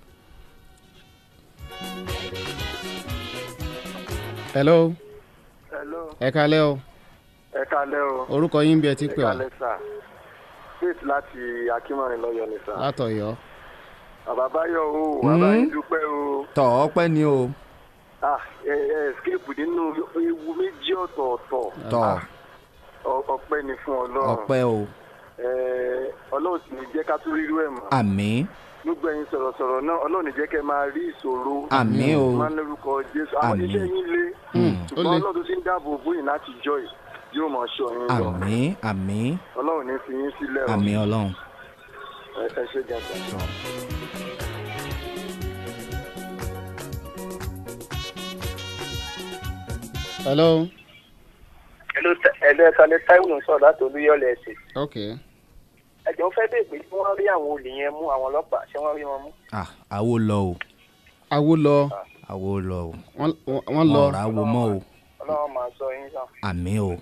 hello Hello. ẹ kalẹ́ o Ẹ kalẹ́ o. orúkọ yín bí ẹ ti pè wá sà. Faith láti Akínmọ̀rin lọ́yọ̀ ni sà. látọ̀yọ́. Bàbá Báyọ̀ o, Mm. bàbá yín dúpẹ́ o. tọ̀ ọpẹ́ ni o Ah, ẹ ẹ escape nínú ewu méjì ọ̀tọ̀ọ̀tọ̀. tọ̀ Ah, ọ- Ọpẹ́ ni fún Ọlọ́run. ọpẹ́ o Ẹ, Ọlọ́run sì ní jẹ́ ká tún rírú ẹ̀ mọ́. àmín Gbogbo ẹ̀yin sọ̀rọ̀sọ̀rọ̀ náà Ọlọ́run ní jẹ́ kẹ́ máa rí ìṣòro. àmín o Máa ń lórúkọ Jésù. Àwọn Àmín. iṣẹ́ yín lé. Hmm, ó Ṣùgbọ́n le. Ọlọ́run tó ti ń dáàbò bóyìn láti jọ ẹ̀ yóò máa ṣọ́ yín lọ. àmín àmín Ọlọ́run ní fi yín sílẹ̀ o. àmín ọlọ́run. Ẹ ẹ ṣé gàdá. hello Hello, ẹ̀lẹ́ ẹ̀ka ní Táíwò ń sọ̀rọ̀ láti Olúyọ̀lẹ̀ ẹ̀sìn. ok Ẹ̀jọ̀ fẹ́ bèè pé tí wọ́n rí àwọn olè yẹn mú àwọn ọlọ́pàá ṣé wọ́n rí wọn mú. Ah, àwo lọ o awo lọ àwo lọ o wọ́n wọ́n lọ wọn ò ráwo mọ́ o Ọlọ́run máa sọ yín sàn. àmín o.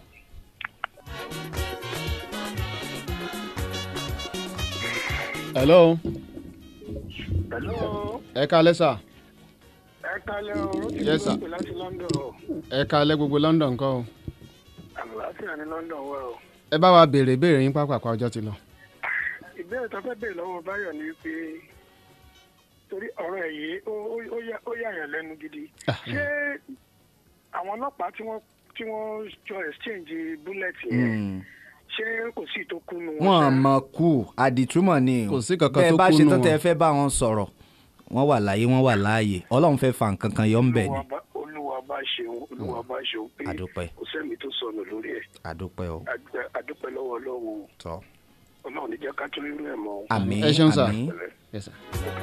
hello Hello, ẹ kalẹ́ sà ẹ kalẹ́ o, Yes, sir. pè láti London o. ẹ kalẹ́ gbogbo london kọ́ o Àlàáfíà ní London wà o. ẹ bá wa béèrè béèrè yín pápákọ̀ ọjọ́ ti lọ. Ìbéèrè tó fẹ́ bèèrè lọ́wọ́ Báyọ̀ ni pé torí ọ̀rọ̀ ẹ̀ yìí ó- ó- ó yà- ó yàyàn lẹ́nu gidi. Ṣé àwọn ọlọ́pàá tí wọ́n tí wọ́n jọ exchange bullet yẹn Mm. ṣé kò sí tó kúnnu wọn ṣá? mọ kú àdìtúmọ̀ ni o Kò sí kankan bẹ́ẹ̀ tó bá kú ṣe nù tán wọn. tẹ́ ẹ fẹ́ bá wọn sọ̀rọ̀ wọ́n wà láyé wọ́n wà láàyè ọlọ́run fẹ́ fa nǹkan kan yọ ń bẹ̀ ni Olúwa bá- Olúwa bá ṣeun Olúwa bá ṣeun pé Àdúpẹ́. kò sẹ́mi tó sọnù lórí ẹ̀. àdúpẹ́ o Adúpẹ́- Adúpẹ́ lọ́wọ́ Ọlọ́run o. tọ́ Ọlọ́run ní jẹ́ ká tún rírú ẹ̀ mọ́ o. àmín Ẹ ṣeun, sir. àmín Yes, sir.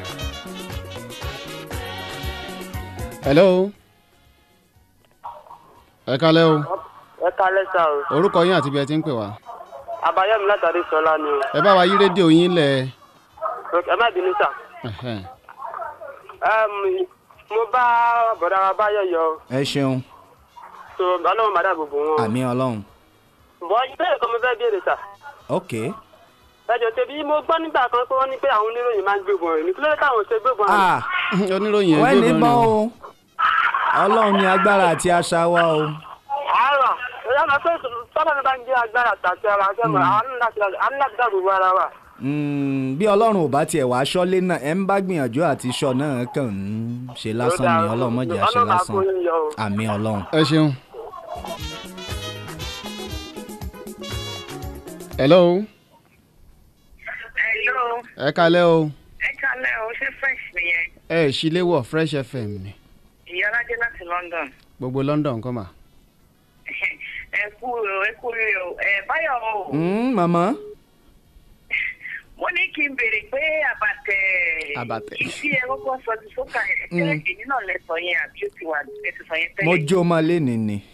hello ẹ kalẹ́ o ẹ kalẹ́ sà o orúkọ yín àti bí ẹ ti ń pè wá àbáyọ̀mí látàrí sọlá ni o ẹ bá wa yí rédíò yín lẹ̀ ẹ má bínú sà. ẹ̀hẹ́n. mo bá bọ̀dá wa báyọ̀ yọ ẹ ṣeun so ọlọ́run má dàbò bò wọn. àmín ọlọ́run bọ́ ìbéèrè kan mo fẹ́ béèrè sà. ok ẹjọ tẹbi mo gbọ́ nígbà kan pé wọ́n ní pé àwọn oníròyìn máa ń gbébọn rẹ̀ ní kí ló dé táwọn ò ṣe gbébọn rẹ̀. ah oníròyìn wẹ́n ní ẹgbẹ́ bọ́ bọ́ọ̀lù o ọlọ́run ní agbára àti àṣà wa o àárọ̀ ìyá máa pé sọ́dọ̀ mi bá ń gbé agbára tàbí ara ṣẹ́ mọ̀ àwọn ní láti dáàbò bo ara wa. Mm, bí ọlọ́run ò bá tiẹ̀ wá aṣọ́lé náà ẹ̀ ń bá gbìyànjú àti iṣọ́ náà kàn ń ṣe lásán ni ọlọ́run mọ̀jà ṣe Ọlọ́run á lásán kó yín yọ o. àmì ọlọ́run. ẹ ṣeun. hello Hello, ẹ kalẹ́ o ẹ kálẹ̀ o, ṣé fresh nìyẹn? ẹ ṣíléwọ̀ fresh fm ni Ìyá Ọlájẹ́ láti London. gbogbo london kọ́ mà. Ẹ kú o, ẹ kú rí o. Ẹ Báyọ̀ o, Mm, màmá mo ní kí n béèrè pé àbàtẹ̀ Àbàtẹ̀. ìsí ẹ kọ́kọ́ sọ ti sókà yẹn. Ṣé èyí náà lẹ sọ yẹn àbí ó ti wà ẹ ti sọ yẹn mo tẹ́lẹ̀? jó máa lé ní ni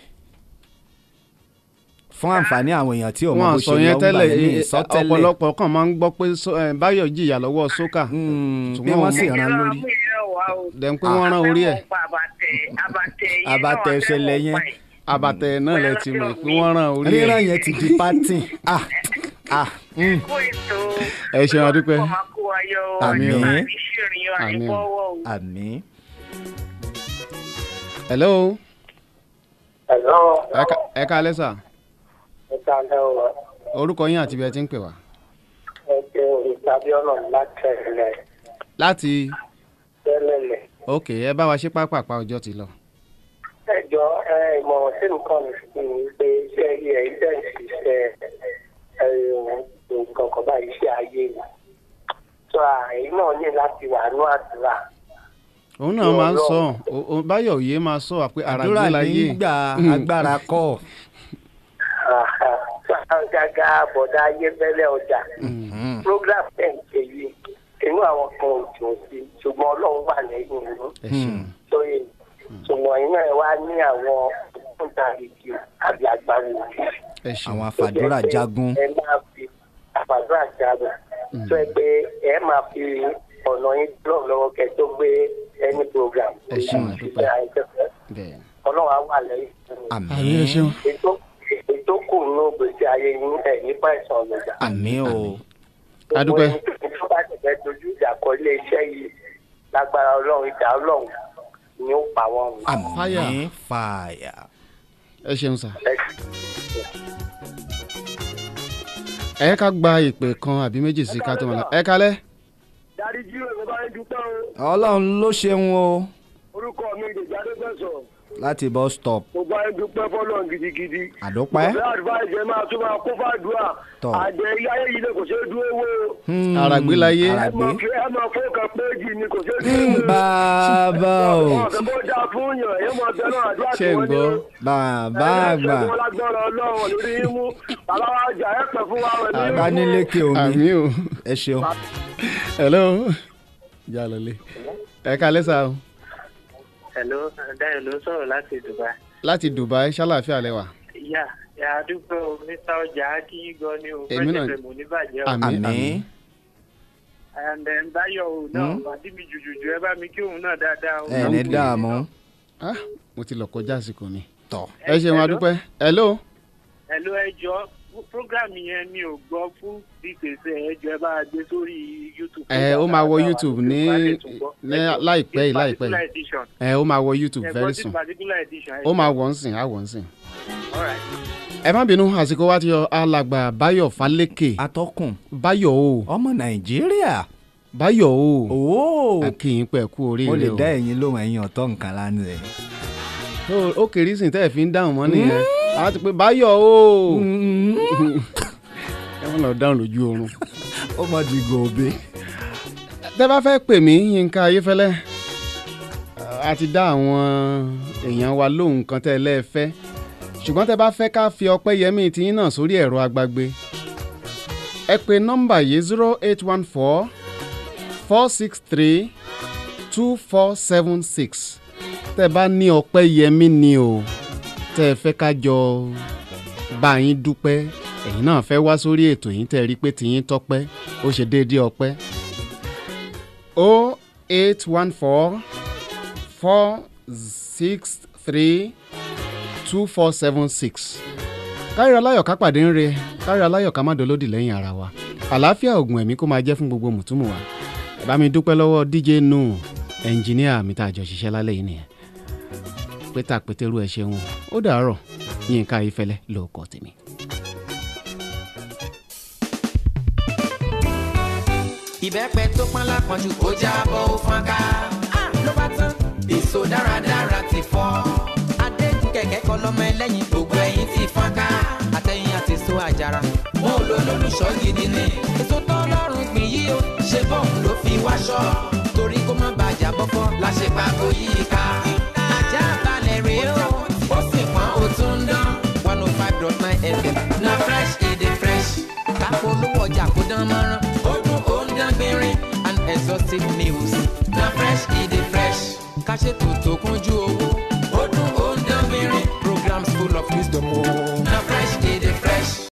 fún àǹfààní àwọn èèyàn tí ò mọ wọn bó sọ ṣe yẹn lọ́gbà tẹ́lẹ̀ lẹ́yìn eh, ìsọtẹ́lẹ̀ ọ̀pọ̀lọpọ̀ kan máa ń gbọ́ pé so- eh, báyọ̀ jìyà lọ́wọ́ sókà Mm, bí ṣùgbọ́n wọ́n mo- sì Ẹ rán lọ́ra lórí. mú ìrẹ́ wá o. dẹ̀ ń pé wọ́n rán orí ẹ̀ Àfẹ́mọ̀ pa àbàtẹ̀ àbàtẹ̀ yẹn náà, Àbàtẹ̀ ìṣẹ̀lẹ̀ àfẹ́mọ̀ yẹn. pa ẹ̀. àbàtẹ̀ náà lẹ ti mọ̀ pé wọ́n rán orí ẹ̀ ríran yẹn ti di pátìn ah ah mm. Kó ètò. ẹ ṣeun adúpẹ́ Ọmọ kó ayọ̀ o. Àmín. Àní ṣìrìn o, àní Àmín. bọ́wọ́ o. àmì hello Hello, ẹ ka- ẹ kalẹ́ sà ẹ káàlẹ́ o. orúkọ yín àti ibi ẹ ti ń pè wá. Ẹ jẹ́ ìtàbíọ́nà látẹ̀lẹ̀ láti tẹ́lẹ̀lẹ̀. ok ẹ bá wa ṣe pápápá ọjọ́ ti lọ. Ẹ jọ ẹ ìmọ̀ràn tí nǹkan mi fi ni pé iṣẹ́ rí ẹ iṣẹ́ ìṣiṣẹ́ ẹ nǹkan kan báyìí iṣẹ́ ayé ni. Sọ àyè náà ní láti wà ní àdúrà. òun náà máa ń sọ ọ- ọ- báyọ̀ òye máa sọ wà pé ara àdúrà gbé láyé nígbà agbára kọ́ Sọ àgàgà bọ̀dá ayé fẹ́lẹ́ ọjà. Program ẹ̀ ń ṣe yìí. Inú àwọn kan ò dùn sí i, ṣùgbọ́n Ọlọ́run wà lẹ́yìn ìlú. ẹ ṣeun sóye ṣùgbọ́n iná ẹ̀ wá ní àwọn ògbóǹtarìgì àbí àgbáwo ẹ ṣeun àwọn àfàdúrà jagun ẹ máa fi àfàdúrà jagun tó ẹ pé ẹ máa fi ọ̀nà yín lọ lọ́wọ́ kẹ tó gbé ẹni program Ẹ ṣeun, àdúpẹ́. Ìṣiṣẹ́ àìsẹ́fẹ́. bẹ́ẹ̀ ọlọ́run á wà lẹ́yìn àmì àmì ẹ ṣeun ètò ètò kù ní gbèsè ayé yín ẹ̀ nípa ìsàn ọ̀lọ́jà. àmì o adúpẹ́ gbogbo ẹni tó bá tẹ̀lé dojú ìjà kọ ilé iṣẹ́ yìí lágbára ọlọ́run ìjà ọlọ́run ni ó pa wọ́n run. àmì Fire. fàyà ẹ ṣeun sà. Ẹ ẹ ká gba ìpè kan àbí méjì sí ká tó wọn lọ ẹ kalẹ́ dáríjì òwe bá ń dúpẹ́ o ọlọ́run ló ṣeun o orúkọ mi ìdèjì adéfẹ́sọ̀ láti bus stop mo bá ń dúpẹ́ fọlọ́run gidigidi. àdópẹ́ ìgbà advice ẹ máa tún máa kó fàdúrà Tọ́. àjẹ ilé ayé yìí lè kò ṣeé dúró wó o. Hmm, Àràgbé láyé. ẹ àràgbé máa fi ẹ máa fó kan péjì ni kò ṣeé Hmm, dúró wó. bàbá o ọ̀sẹ̀ bó dáa fún yàn ẹ máa bẹ náà àdúrà ṣe tí ń wọ́n ní gbọ́ o. bàbá àgbà ẹ ṣẹ́gun lágbára ọlọ́run lórí yín mú bàbá wa jà ẹ pẹ̀ fún wa rẹ̀ ní bá nílékè omi àmì o ẹ ṣeun hello ìjà lọlé ẹ kalẹ́ sà o Hello, Dayo ló sọ̀rọ̀ láti Dubai. láti Dubai ṣàlàáfíà lẹ́wà Yà yà á dúpẹ́ o, Mr. Ọjà á kí yín gan ni o. Èmi náà- Fẹ́ẹ́ mọ̀ níbàjẹ́ o. àmì àmì àmì And then Báyọ̀ o náà, Hmm? bàdí mi jùjùjù ẹ bá mi kí òun náà dáadáa o. ẹ ní dààmú ah mo ti lọ kọjá àsìkò ni tọ ẹ ṣeun adúpẹ́ hello Hello ẹjọ́, program yẹn mi ò gbọ́ fún details ẹ̀ ẹjọ́ ẹ bá a gbé sórí YouTube. ẹ ó máa wọ YouTube ní ní láìpẹ́ yìí láìpẹ́ Particular yìí edition. ẹ ó máa wọ YouTube Ẹ very gbọ́ sí soon particular edition. ó máa wọ̀ ń sìn á wọ̀ ń sìn. All right. ẹ má bínú àsìkò wa ti yọ alàgbà Báyọ̀ Fálékè atọ́kùn Báyọ̀ o ọmọ nàìjíríà Báyọ̀ o ooo akínyìn pẹ̀ kú mo lè oríire o dá ẹ̀yin lóhùn ẹ̀yin ọ̀tọ̀ nǹkan lánàá ẹ̀. Ó- ó kéré sìn tẹ́ ẹ̀ fi ń dáhùn mọ́ nìyẹn a ti pé Báyọ̀ o ẹ wọ́n lọ dáhùn lójú oorun. ó mọ di gòbè. tẹ́ bá fẹ́ pè mí Yínká Ayéfẹ́lẹ́ a ti dá àwọn èèyàn wa lóhùn kan tẹ́ ẹ lẹ́ẹ̀fẹ́ ṣùgbọ́n tẹ́ bá fẹ́ ká fi ọpẹ́ yẹmí tiyín náà sórí ẹ̀rọ agbágbé ẹ pè nọ́mbà yìí zero eight one four four six three two four seven six tẹ́ bá ní ọpẹ́ yẹmí ni o tẹ́ ẹ fẹ́ ká jọ bá yín dúpẹ́ ẹ̀yin náà fẹ́ wá sórí ètò yìí tẹ́ ẹ rí pé tiyín tọ́pẹ́ ó ṣe déédéé ọpẹ́ o eight one four four six three two four seven six kárí aláyọ̀ ká pàdé ń re kárí aláyọ̀ ká má dolódì lẹ́yìn ara wa àlàáfíà ògùn ẹ̀mí kó máa jẹ́ fún gbogbo mùtúmù wa ẹ bá mi dúpẹ́ lọ́wọ́ dj nù ẹnjìníà mi tá a jọ ṣiṣẹ́ lálẹ́ yìí nìyẹn pété àpétérú ẹ ṣeun ó dàárọ̀ Yínká Ayéfẹ́lẹ́ lóòkọ́ tèmi. ìbẹ́pẹ tó pọ́n lápọ̀jù ó jábọ́ ó fọ́n ká. ló bá tán èso dáradára ti fọ́. adégun kẹ̀kẹ́ kọ lọ́mọ ẹlẹ́yin gbogbo ẹ̀yìn ti fọ́n ká. àtẹ̀yìn àti èso àjàrà wọn ò lo lólùṣọ́ gidi ni. èso tọ́lọ́run gbìn yí o ṣe bọ́ọ̀mù ló fi wáṣọ. torí kó má bàjá bọ́fọ́ la ṣe pàgọ́ yìí ká. ajá balẹ̀ rèé o ó sì pọ́n ó tún ń dán. one oh five dot nine fm na fresh e dey fresh. káfọ́ olówó ọjà kó dán mọ́rán. ó dún ó ń dán gbinrin and exhaustive news. na fresh e dey fresh. ká ṣètò tó kúnjú owó. ó dún ó ń dán gbinrin programs full of wisdom o.